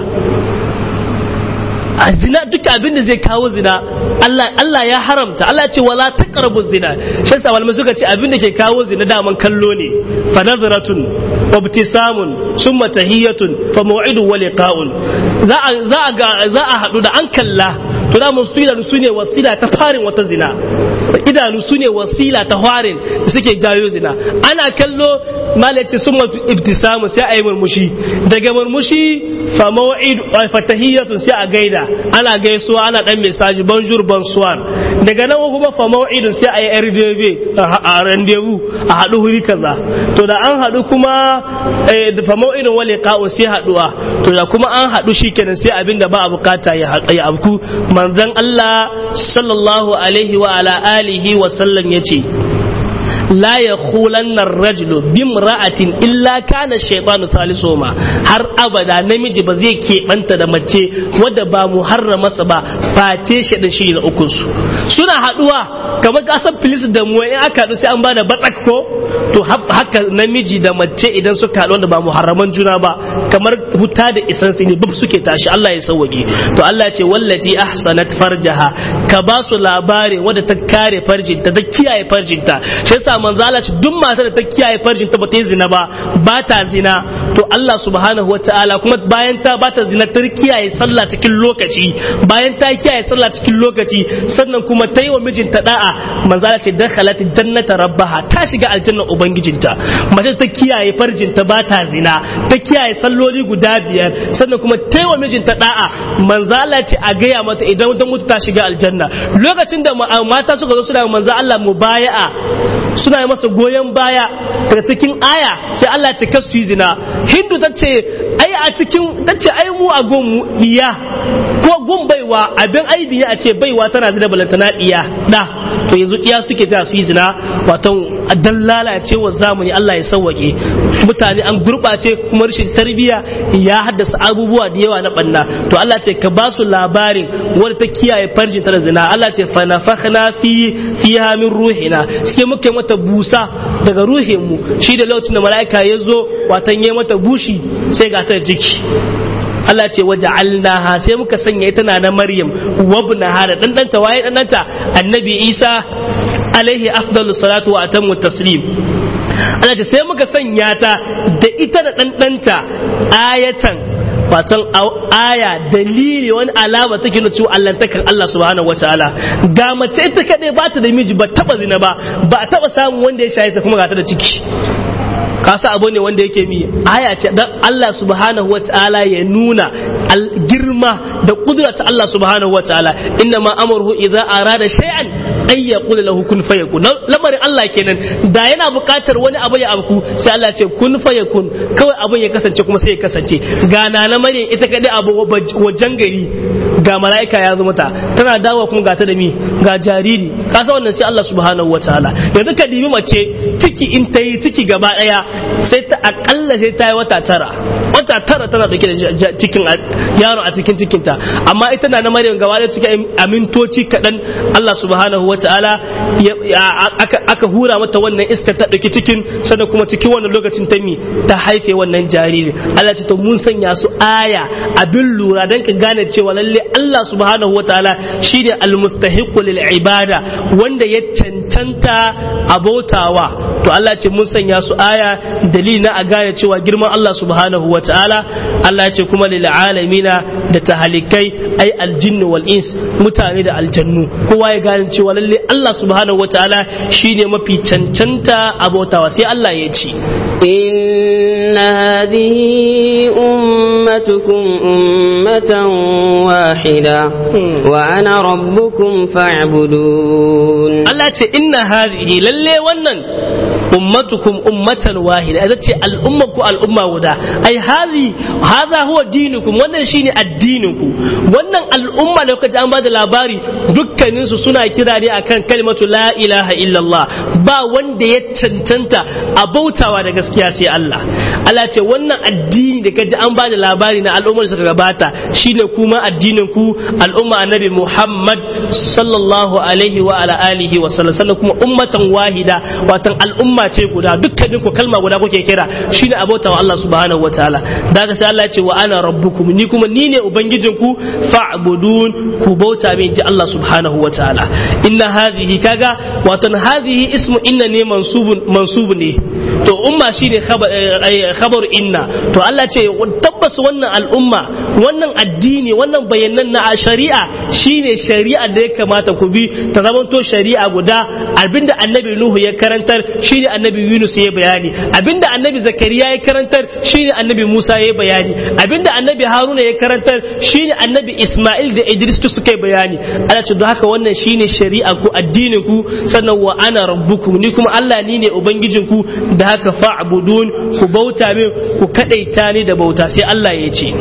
a zina duk abin da zai kawo zina Allah Allah ya haramta Allah ce wala taqrabu zina shi yasa malamai suka ce abin da ke kawo zina daman kallo ne fa nazratun wa ibtisamun summa tahiyatun fa maw'idun wa liqa'un za a za a ga za a hadu da an kalla to da mun idanu su ne wasila ta farin wata zina idanu su ne wasila ta farin da suke jayo zina ana kallo malaci summa ibtisamun sai a yi murmushi daga murmushi fa maw'id fa tahiyatun sai a gaida ana gaisuwa ana dan mesaji bonjour bonsoir daga nan kuma fa maw'idun sai a yi RDV a rendezvous a hadu huri kaza to da an hadu kuma fa maw'idun wa liqa'u sai haduwa to da kuma an hadu shikenan sai abinda ba a bukata ya ya abku manzon Allah sallallahu alaihi wa ala alihi wa sallam yace la ya hulannar rajulu bimra'atin illa kana shaytanu salisuhuma har abada namiji ba zai keɓanta da mace wadda ba mu harrama sa ba face shi da shi na ukun su suna haduwa kamar kasan filis da mu in aka haɗu sai an bada batsak ko to haka namiji da mace idan suka haɗu wanda ba mu harraman juna ba kamar huta da isan ne bub suke tashi Allah ya sauwage to Allah ya ce wallati ahsanat farjaha ka ba su labari wadda ta kare farjinta ta kiyaye farjinta shi yasa manzo Allah ce duk matar da ta kiyaye farjin ta bata yi zina ba ba ta zina to Allah subhanahu wataala kuma bayan ta ba ta zina ta kiyaye sallah cikin lokaci bayan ta kiyaye sallah cikin lokaci sannan kuma ta yi wa mijinta da'a manzo Allah ce dakhalat jannata rabbaha ta shiga aljanna ubangijinta mace ta kiyaye farjinta ba ta zina ta kiyaye salloli guda biyar sannan kuma ta yi wa mijinta da'a manzo Allah ce a gaya mata idan ta mutu ta shiga aljanna lokacin da mata suka zo suna manzo Allah mubaya'a suna yi masa goyon baya daga cikin aya sai Allah ce kasu yi zina hindu ta ce ai a cikin ta ce ai mu a gonmu iya ko gun baiwa abin aibi ne a ce baiwa tana zina balantana iya da to yanzu iya suke ta su yi zina wato dan lalacewa zamani Allah ya sauwake mutane an gurbace kuma rashin tarbiyya ya haddasa abubuwa da yawa na banna to Allah ce ka ba su labarin wanda ta kiyaye farjin ta da zina Allah ce fa nafakhna fi fiha min ruhina sai muka yi mata busa daga ruhin mu shi da lokacin da mala'ika ya zo watan yi mata bushi sai ga ta jiki Allah ce waje alnaha sai muka sanya ita na na Maryam wabnaha da ɗanɗanta waye ɗanɗanta annabi Isa alaihi afdalu salatu wa atammu taslim Allah ce sai muka sanya ta da ita da ɗanɗanta ayatan watan aya dalili wani alama take na cewa Allah takan Allah subhanahu wataala ga mace ita kadai ba ta da miji ba taba zina ba ba taba samun wanda ya shaye ta kuma ga ta da ciki kasa abu ne wanda yake mi aya ce dan Allah subhanahu wataala ya nuna girma da kudura ta Allah subhanahu wataala inna ma amruhu idza arada shay'an ay yaqul lahu kun fayakun lamarin Allah kenan da yana buƙatar wani abu ya abku sai Allah ce kun fayakun kawai abun ya kasance kuma sai ya kasance ga na Maryam ita kadai abu wajen gari ga mala'ika ya zo mata tana dawowa kuma ga ta da mi ga jariri kasa wannan sai Allah subhanahu wataala yanzu ka dibi mace ciki in ta yi ciki gaba daya sai ta akalla sai ta yi wata tara wata tara tana dauke da cikin yaro a cikin cikinta amma ita na na Maryam gaba da cikin amintoci kaɗan Allah subhanahu wa ta'ala aka hura mata wannan iskar ta ɗauki cikin sannan kuma cikin wannan lokacin ta mi ta haife wannan jariri Allah ce to mun sanya su aya abin lura dan ka gane cewa lalle Allah subhanahu wa ta'ala shine almustahiqu lil ibada wanda ya cancanta abotawa to Allah ce mun sanya su aya dalili na a gane cewa girman Allah subhanahu wa ta'ala Allah ce kuma lil alamina da tahalikai ai aljinnu wal ins mutane da aljannu kowa ya gane cewa lalle Allah subhanahu wa ta'ala shine mafi cancanta abotawa sai Allah ya ce إن هذه أمتكم أمة واحدة وأنا ربكم فاعبدون Allah ce inna hadhihi lalle wannan ummatukum ummatan wahida ita ce al'umma ku al'umma guda ai hazi hadha huwa dinukum wannan shine addinin ku wannan al'umma da kuka ji an bada labari dukkanin su suna kira ne akan kalmatu la ilaha illallah ba wanda ya cancanta a bautawa da gaskiya sai Allah Allah ce wannan addini da kaji an bada labari na al'ummar suka gabata shine kuma addinin ku al'umma annabi Muhammad sallallahu alaihi wa ala alihi wa sallam sannan kuma ummatan wahida watan al'umma ce guda dukkanin ku kalma guda kuke kira shine abota wa Allah subhanahu wataala daga sai Allah ya ce wa ana rabbukum ni kuma ni ne ubangijin ku fa'budun ku bauta min ji Allah subhanahu wataala inna hadhihi kaga watan hadhihi ismu inna ne mansubun mansub ne to umma shine khabar inna to Allah ce tabbas wannan al'umma wannan addini wannan bayanan na shari'a shine shari'a da ya kamata ku bi ta zamanto shari'a guda abinda annabi nuhu ya karantar shine annabi yunus ya bayani abinda annabi zakariya ya karantar shine annabi musa ya bayani abinda annabi haruna ya karantar shine annabi isma'il da idris su suka bayani ana ce don haka wannan shine shari'a ku addinin ku sannan wa ana rabbukum ni kuma Allah ni ne ubangijin ku da haka fa'budun ku bauta min ku kadaita ni da bauta sai Allah ya ce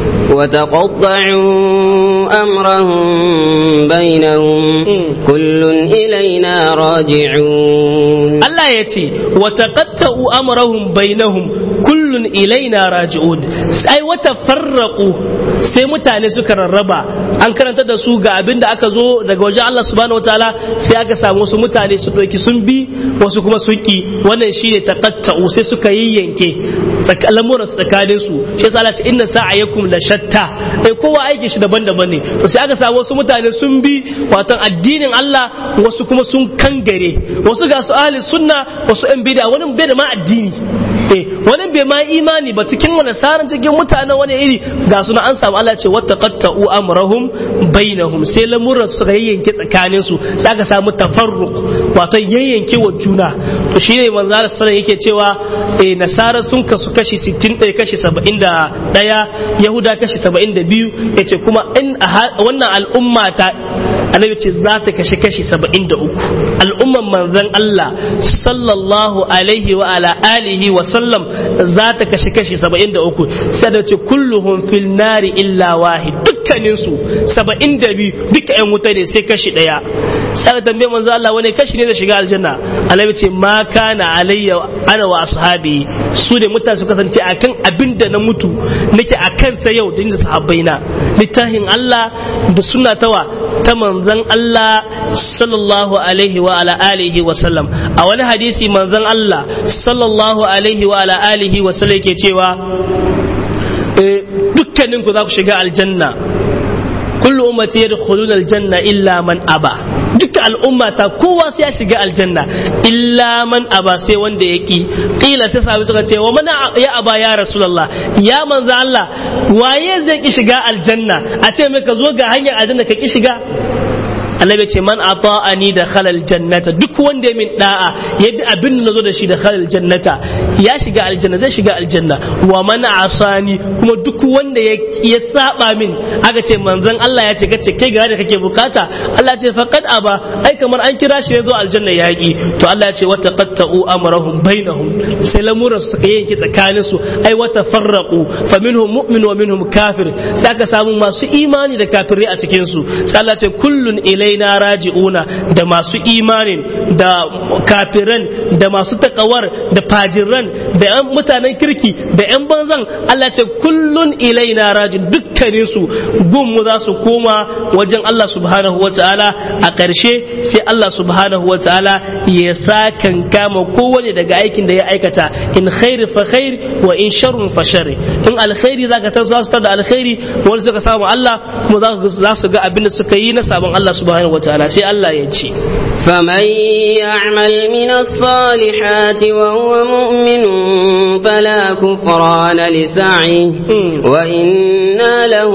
وتقطعوا أمرهم بينهم كل إلينا راجعون Allah ya ce wa taqatta'u amrahum bainahum kullun ilaina raji'un sai wata farraqu sai mutane suka rarraba an karanta da su ga abin da aka zo daga wajen Allah subhanahu wataala sai aka samu wasu mutane su ɗauki sun bi wasu kuma sun ki wannan shine taqatta'u sai suka yayyanke lamuran su tsakanin su shi yasa Allah ce inna sa'ayakum la shatta eh kowa aiki shi daban-daban ne to sai aka samu wasu mutane sun bi watan addinin Allah wasu kuma sun kangare wasu ga su ahli sunna wasu yan bid'a wani bai da ma addini eh wani bai ma imani ba cikin wani saran cikin mutanen wani iri ga suna an samu Allah ce wattaqattu amrahum bainahum sai lamuran su ga yayyanke tsakanin su sai aka samu tafarruq wato yayyanke wa juna to shine manzo Allah sallallahu yake cewa eh nasara sun kasu kashi 60 ɗaya kashi 71 yahuda kashi 72 yace kuma in wannan al'umma ta annabi ce za ta kashe kashi 73 al'umman manzon Allah sallallahu alaihi wa ala alihi wa sallam za ta kashe kashi 73 sai da ce kulluhum fil nari illa wahid dukkanin su 72 duka yan wuta ne sai kashi daya sai da tambaye manzon Allah wani kashi ne da shiga aljanna annabi ce ma kana alayya ana wa ashabi su da mutane su kasance akan abin da na mutu nake a kansa yau da inda sahabbaina littafin Allah da sunna tawa ta manzon Allah sallallahu alaihi wa ala alihi wa sallam a wani hadisi manzon Allah sallallahu alaihi wa ala alihi wa sallam yake cewa dukkanin ku za ku shiga aljanna kullu ummati yadkhuluna aljanna illa man aba duka al'umma ta kowa sai ya shiga aljanna illa man aba sai wanda ya ki kila sai sahabi suka ce wa mana ya aba ya rasulullah ya manzo Allah waye zai ki shiga aljanna a ce mai ka zo ga hanyar aljanna ka ki shiga annabi ce man ata'ani da khalal jannata duk wanda ya min da'a yadda abin da nazo da shi da khalal jannata ya shiga aljanna zai shiga aljanna wa man asani kuma duk wanda ya ya saba min aka ce manzon Allah ya ce kace kai ga da kake bukata Allah ya ce faqad aba ai kamar an kira shi ya zo aljanna yaki to Allah ya ce wa taqatta'u amrahum bainahum sai lamuran suka yanke tsakanin su ai wa tafarraqu fa minhum mu'min wa minhum kafir sai aka samu masu imani da kafirai a cikin su sai Allah ya ce kullun ilai ilaina raji'una da masu imanin da kafiran da masu takawar da fajiran da yan mutanen kirki da yan banzan Allah ce kullun ilaina rajin dukkanin su gun mu za su koma wajen Allah subhanahu wataala a ƙarshe sai Allah subhanahu wataala ya sakan kama kowane daga aikin da ya aikata in khairi fa khair wa in sharrun fa sharri in alkhairi zaka ta su da alkhairi wani suka samu Allah kuma za su ga abin da suka yi na sabon Allah subhanahu subhanahu wataala sai Allah ya ce فمن يعمل من الصالحات وهو مؤمن فلا كفران لسعيه وإنا له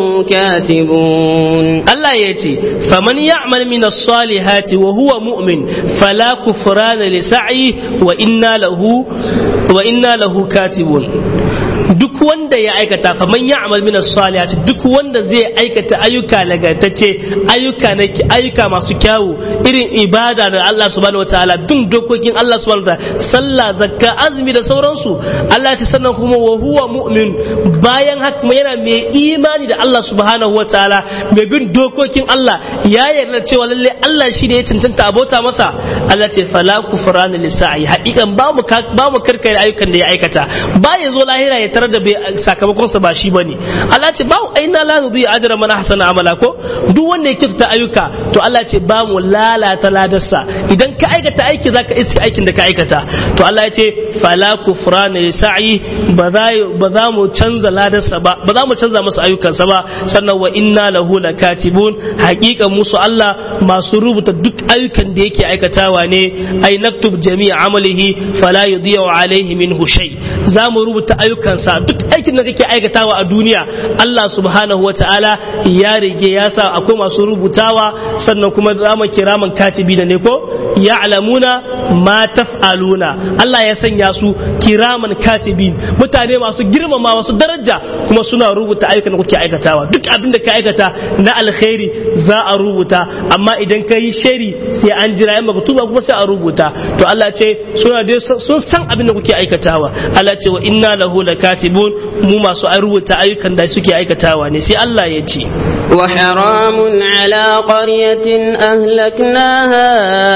كاتبون الله يأتي فمن يعمل من الصالحات وهو مؤمن فلا كفران لسعيه وإنا له وإنا له كاتبون duk wanda ya aikata fa man ya'mal min as-salihati duk wanda zai aikata ayyuka lagatacce ayyuka na ayyuka masu kyawu irin ibada da Allah subhanahu wataala duk dokokin Allah subhanahu wataala sallah zakka azumi da sauransu Allah ya sannan kuma wa huwa mu'min bayan haka kuma yana mai imani da Allah subhanahu wataala mai bin dokokin Allah ya yarda cewa lalle Allah shi ne ya tantanta abota masa Allah ce fala kufrana lisa'i haƙiƙan ba mu ba mu karkare ayyukan da ya aikata ba ya zo lahira ya tarar da sakamakon sa ba shi bane Allah ce ba aina la nudhi ajra man ahsana amala ko duk wanda ya kifta ayyuka to Allah ce ba mu lalata ladarsa idan ka aikata aiki zaka iska aikin da ka aikata to Allah ya ce fala kufrana sa'i ba za ba za mu canza ladarsa ba ba za mu canza masa ayyukansa ba sannan wa inna lahu lakatibun haqiqan musu Allah masu rubuta duk ayyukan da yake aikatawa ne ai naktub jami'a amalihi fala yudhi'u alaihi minhu shay za mu rubuta ayyukansa duk aikin da kake aikatawa a duniya Allah subhanahu wa ta'ala ya rige ya sa akwai masu rubutawa sannan kuma zaman kiraman katibi da ne ko ya'lamuna ma taf'aluna Allah ya sanya su kiraman katibi mutane masu girmama masu daraja kuma suna rubuta ayyukan da kuke aikatawa duk abin da ka aikata na alkhairi za a rubuta amma idan ka yi shari sai an jira yan tuba kuma sai a rubuta to Allah ce suna dai sun san abin da kuke aikatawa Allah ce wa inna lahu lakatibun mu masu an rubuta ayyukan da suke aikatawa ne sai Allah ya ce wa haramun ala qaryatin ahlaknaha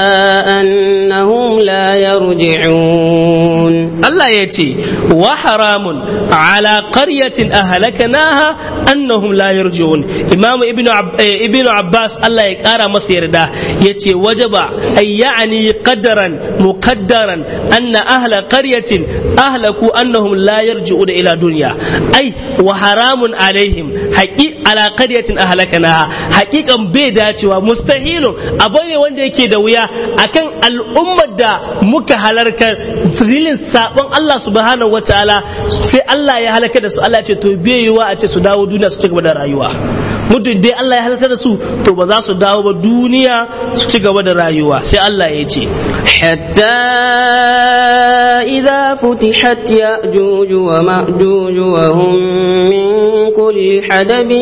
annahum la yarji'un Allah ya ce wa haramun ala qaryatin ahlaknaha annahum la yarji'un Imam Ibn Ibn Abbas Allah ya kara masa yarda yace wajaba ay ya'ni qadaran muqaddaran anna ahla qaryatin ahlaku annahum la yarji'una ila dunya ai wa haramun alaihim haqi ala qaryatin ahlakanaha haqiqan bai dacewa mustahilun abu ne wanda yake da wuya akan al'ummar da muka halarkar zilin sabon Allah subhanahu wataala sai Allah ya halaka da su Allah ce to bai yiwa a ce su dawo duniya su ci gaba da rayuwa muddin dai Allah ya halaka da su to ba za su dawo ba duniya su ci gaba da rayuwa sai Allah ya ce hatta إذا فتحت يأجوج ومأجوج وهم من كل حدب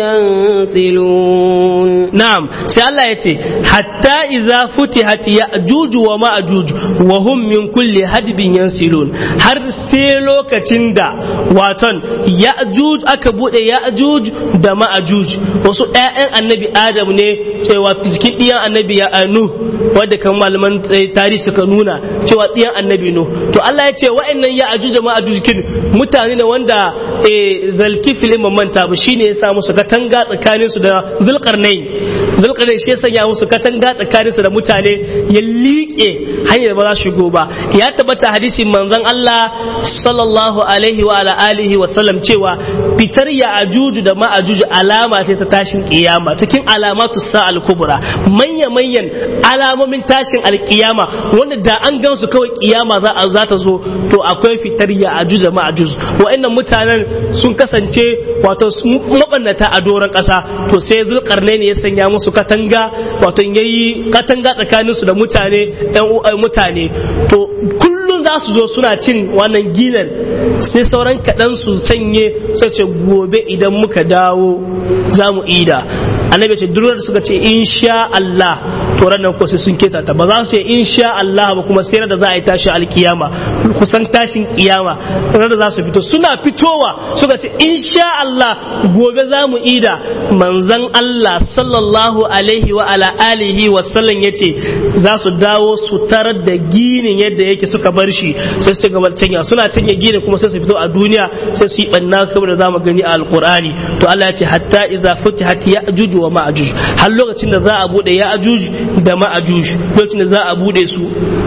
ينسلون na'am sai Allah ya ce hatta idza futihat ya'juj wa ma'juj wa hum min kulli hadbin yansilun har sai lokacin da waton ya'juj aka bude ya'juj da ma'juj wasu ƴaƴan annabi Adam ne cewa cikin ɗiyan annabi ya anu wanda kan malaman tarihi suka nuna cewa ɗiyan annabi no to Allah ya ce wa'annan ya'juj da ma'juj kin mutane ne wanda zalkifil imam manta ba shine ya sa musu katanga tsakaninsu da zulqarnain zulkarnain shi ya sanya musu katanga tsakanin su da mutane ya liƙe hanyar ba za su shigo ba ya tabbata hadisin manzon Allah sallallahu alaihi wa ala alihi wa sallam cewa fitar ya ajuju da ma'ajuju alama ce ta tashin kiyama cikin alamatu sa'al kubra manya manyan alamomin tashin alkiyama wanda da an gansu kawai kiyama za a za ta zo to akwai fitar ya ajuju da ma'ajuju wa'annan mutanen sun kasance wato mabannata a doron ƙasa to sai zulkarnain ya sanya musu katanga wato yayi katanga tsakanin su da mutane ɗan mutane to kullum za su zo suna cin wannan ginar sai sauran kaɗan su sanye sai ce gobe idan muka dawo za mu ida annabi ce duk da suka ce insha Allah to ranar ko sai sun keta ta ba za su ce insha Allah ba kuma sai da za a yi tashi alkiyama kusan tashin kiyama ranar da za su fito suna fitowa suka ce insha Allah gobe za mu ida manzon Allah sallallahu alaihi wa ala alihi wa sallam yace za su dawo su tarar da ginin yadda yake suka bar shi sai su gaba canya suna canya ginin kuma sai su fito a duniya sai su yi banna kamar da zamu gani a alqur'ani to Allah ya ce hatta idza futihat ya'juj wa ma'juj har lokacin da za a bude ya'juj da ma'juj lokacin da za a bude su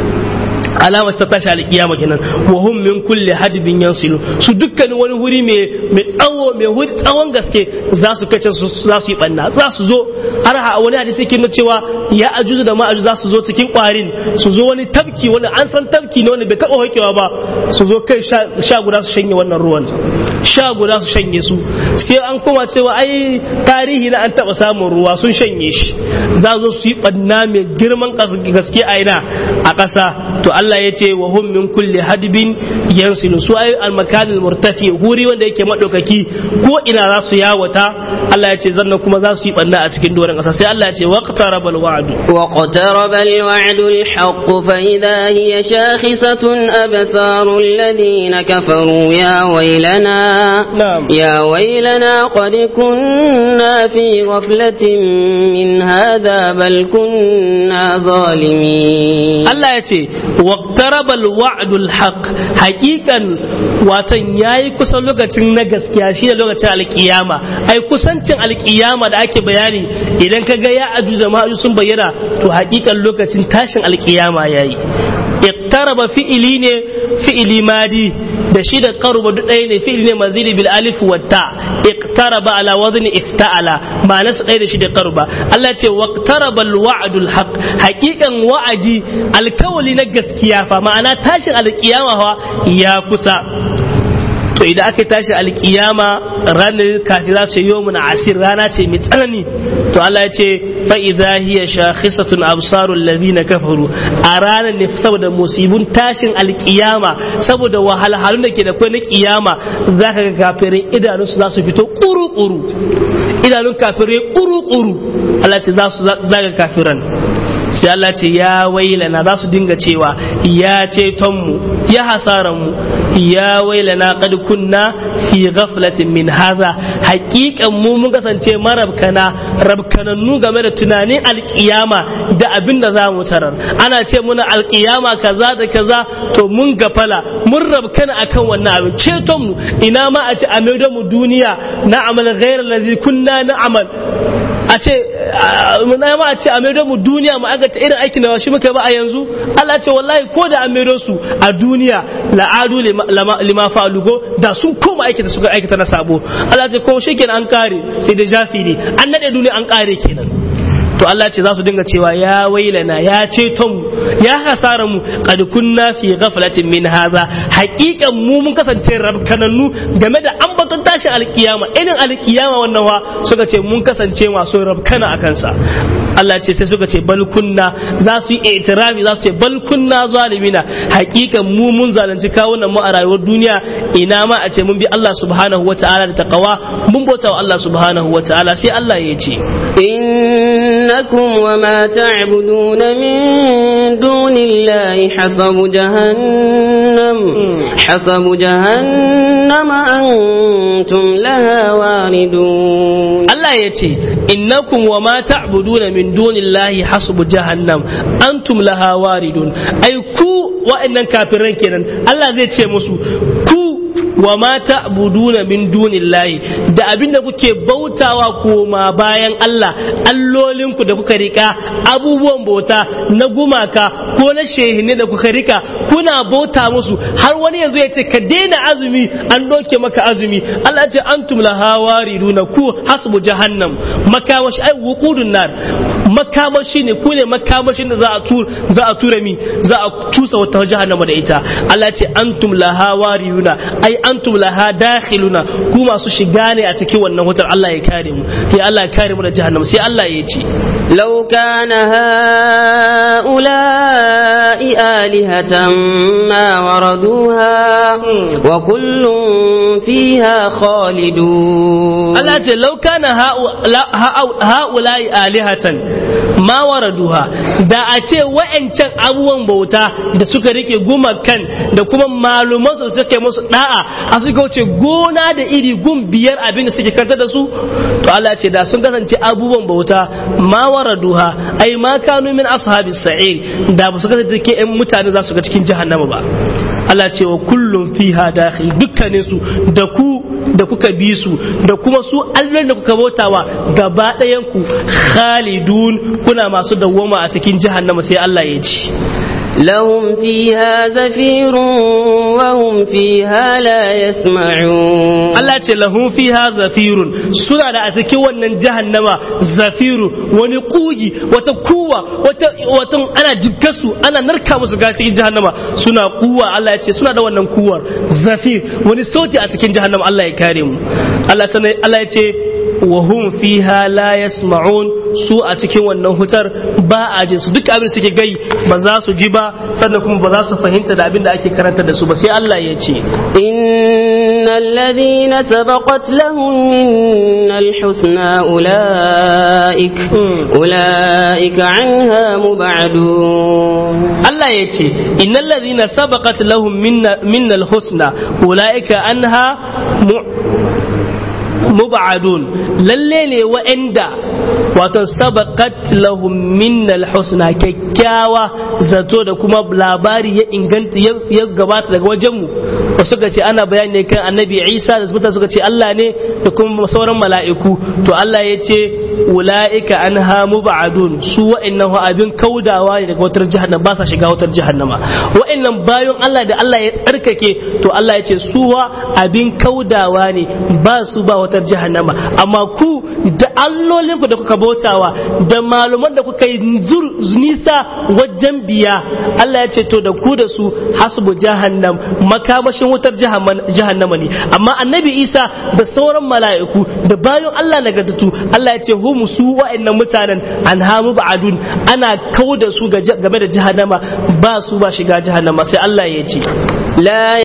alamar ta tashi alkiyama kenan wa hum min kulli hadbin yansilu su dukkanin wani wuri mai mai tsawo mai wuri tsawon gaske za su kace su za su yi banna za su zo har ha wani hadisi yake nuna cewa ya ajuzu da ma'ajuzu za su zo cikin kwarin su zo wani tabki wani an san tabki ne wanda bai taba hokewa ba su zo kai sha guda su shanye wannan ruwan sha guda su shanye su sai an koma cewa ai tarihi na an taba samun ruwa sun shanye shi za zo su yi banna mai girman gaske a ina a ƙasa to Allah ya ce wa hum min kulli hadbin yansilu su ay al makanil murtafi huri wanda yake madaukaki ko ina za su yawata Allah ya ce zanna kuma za su yi banna a cikin doron ƙasa sai Allah ya ce waqtaraba al wa'd واقترب الوعد الحق فإذا هي شاخصة أبصار الذين كفروا يا ويلنا نعم. يا ويلنا قد كنا في غفلة من هذا بل كنا ظالمين Allah ya ce waqtarabal wa'dul haqq haqiqan watan yayi kusan lokacin na gaskiya shi da lokacin alkiyama ai kusancin alkiyama da ake bayani idan ka ga ya aju da ma'aju sun bayyana to haqiqan lokacin tashin alkiyama yayi iqtaraba fi'ili ne fi'ili madi da shi da qaruba duk ɗaya ne fi'ili ne mazili bil alif wa ta iqtaraba ala wazni ifta'ala ma'ana su ɗaya da shi da qaruba Allah ce waqtaraba al wa'dul haqq haqiqan wa'adi alkawali na gaskiya fa ma'ana tashin alkiyama fa ya kusa to idan aka tashi alkiyama ranar kafin za ce yawmun asir rana ce mai tsanani to Allah ya ce fa idza hiya shakhisatun absarul ladina kafaru a ranar ne saboda musibun tashin alkiyama saboda wahalhalun da ke da kai na kiyama zaka ga kafirai idanun su za su fito kuru kuru idanun kafirai kuru kuru Allah ce za su zaga kafiran sai Allah ce ya wailana za su dinga cewa ya ceton mu ya hasaran mu ya wailana qad kunna fi ghaflatin min hadha haqiqan mu mun kasance marabkana rabkanannu game da tunanin alkiyama da abin da za mu tarar ana ce muna alkiyama kaza da kaza to mun gafala mun rabkana akan wannan abin ceton mu ina ma a ce a maido mu duniya na amal ghairar ladhi kunna na amal a ce na ma a ce a maido mu duniya mu aga ta irin aikin da shi muka ba a yanzu Allah ce wallahi ko da an maido su a duniya la'adu lima fa'alugo da sun koma aikata suka aikata na sabo Allah ce ko shi kenan an kare sai da jafi ne an nade duniya an kare kenan to Allah ce za su dinga cewa ya wailana ya ceto mu ya hasara mu qad kunna fi ghaflatin min hadha haqiqan mu mun kasance rabkanannu game da ambaton tashin alkiyama irin alkiyama wannan wa suka ce mun kasance masu rabkana akan sa Allah ce sai suka ce bal kunna za su yi itirafi za su ce bal kunna zalimina hakikan mu mun zalunci kawunan mu a rayuwar duniya ina ma a ce mun bi Allah subhanahu wata'ala da taqwa mun bauta wa Allah subhanahu wata'ala sai Allah ya ce إنكم وما تعبدون من دون الله حسب جهنم حسب جهنم أنتم لها واردون Allah ya ce innakum wa ma ta'buduna min dunillahi hasbu jahannam antum laha waridun ai ku wa'annan kafiran kenan Allah zai ce musu ku wa ma ta'buduna min dunillahi da abinda kuke bautawa koma bayan Allah allolinku da kuka rika abubuwan bauta na gumaka ko na shehine da kuka rika kuna bauta musu har wani yanzu ya ce ka daina azumi an doke maka azumi Allah ya ce antum laha wariduna ku hasbu jahannam makamashi ai wuqudun nar makamashi ne ku ne makamashin da za a tura za a tura mi za a cusa wata jahannama da ita Allah ya ce antum laha wariduna ai antum laha dakhiluna ku masu shiga ne a cikin wannan wutar Allah ya kare mu ya Allah ya kare mu da jahannama sai Allah ya ce لو كان هؤلاء آلهة ما وردوها وكل فيها خالدون Allah ce lau kana ha'ula'i alihatan ma waraduha da a ce wa'ancan abubuwan bauta da suka rike gumakan da kuma maluman su suka yi musu da'a a suka wuce gona da iri gun biyar abin da suke kanta da su to Allah ce da sun kasance abubuwan bauta ma waraduha ai ma kanu min ashabis sa'ir da ba su kasance ke yan mutane za su ga cikin jahannama ba Allah ce wa kullum fiha dakhil dukkanin su da ku da kuka bi su da kuma su allon da kuka bautawa gaba ɗayan ku khalidun kuna masu dawwama a cikin jahannama sai Allah ya ci لهم فيها زفير وهم فيها لا يسمعون Allah ce lahum fiha zafirun suna da a cikin wannan jahannama zafiru wani kugi wata kuwa wata wata ana jikkasu ana narka musu ga cikin jahannama suna kuwa Allah ya ce suna da wannan kuwar zafir wani sauti a cikin jahannama Allah ya kare mu Allah ta Allah ya ce wa hum fiha la yasma'un su a cikin wannan hutar ba a ji su duk abin suke gai ba za su ji ba sannan kuma ba za su fahimta da abin da ake karanta da su ba sai Allah ya ce إن الذين سبقت لهم منا الحسنى أولئك أولئك عنها مبعدون Allah ya ce innal ladhina sabaqat lahum minna minnal husna ulaika anha mu- mubadun lalle ne wa'anda wato sabaqat lahum minnal husna kyakkyawa zato da kuma labari ya inganta ya gabata daga wajen mu wasu suka ce ana bayani ne kan annabi Isa da mutane suka ce Allah ne da kuma sauran mala'iku to Allah ya ce ula'ika anha mubadun su wa'annan abin kaudawa ne daga wutar jahannama ba sa shiga wutar jahannama wa'annan bayan Allah da Allah ya tsarkake to Allah ya ce suwa abin kaudawa ne ba su ba wutar jahannama amma ku da allolinku da kuka bautawa da maluman da kuka yi nisa wajen biya Allah ya ce to da ku da su hasbu jahannam makamashin wutar jahannama ne amma annabi Isa da sauran mala'iku da bayan Allah nagartattu Allah ya ce hum su wa'annan mutanen an hamu ba'adun ana kauda su game da jahannama ba su ba shiga jahannama sai Allah ya ce لا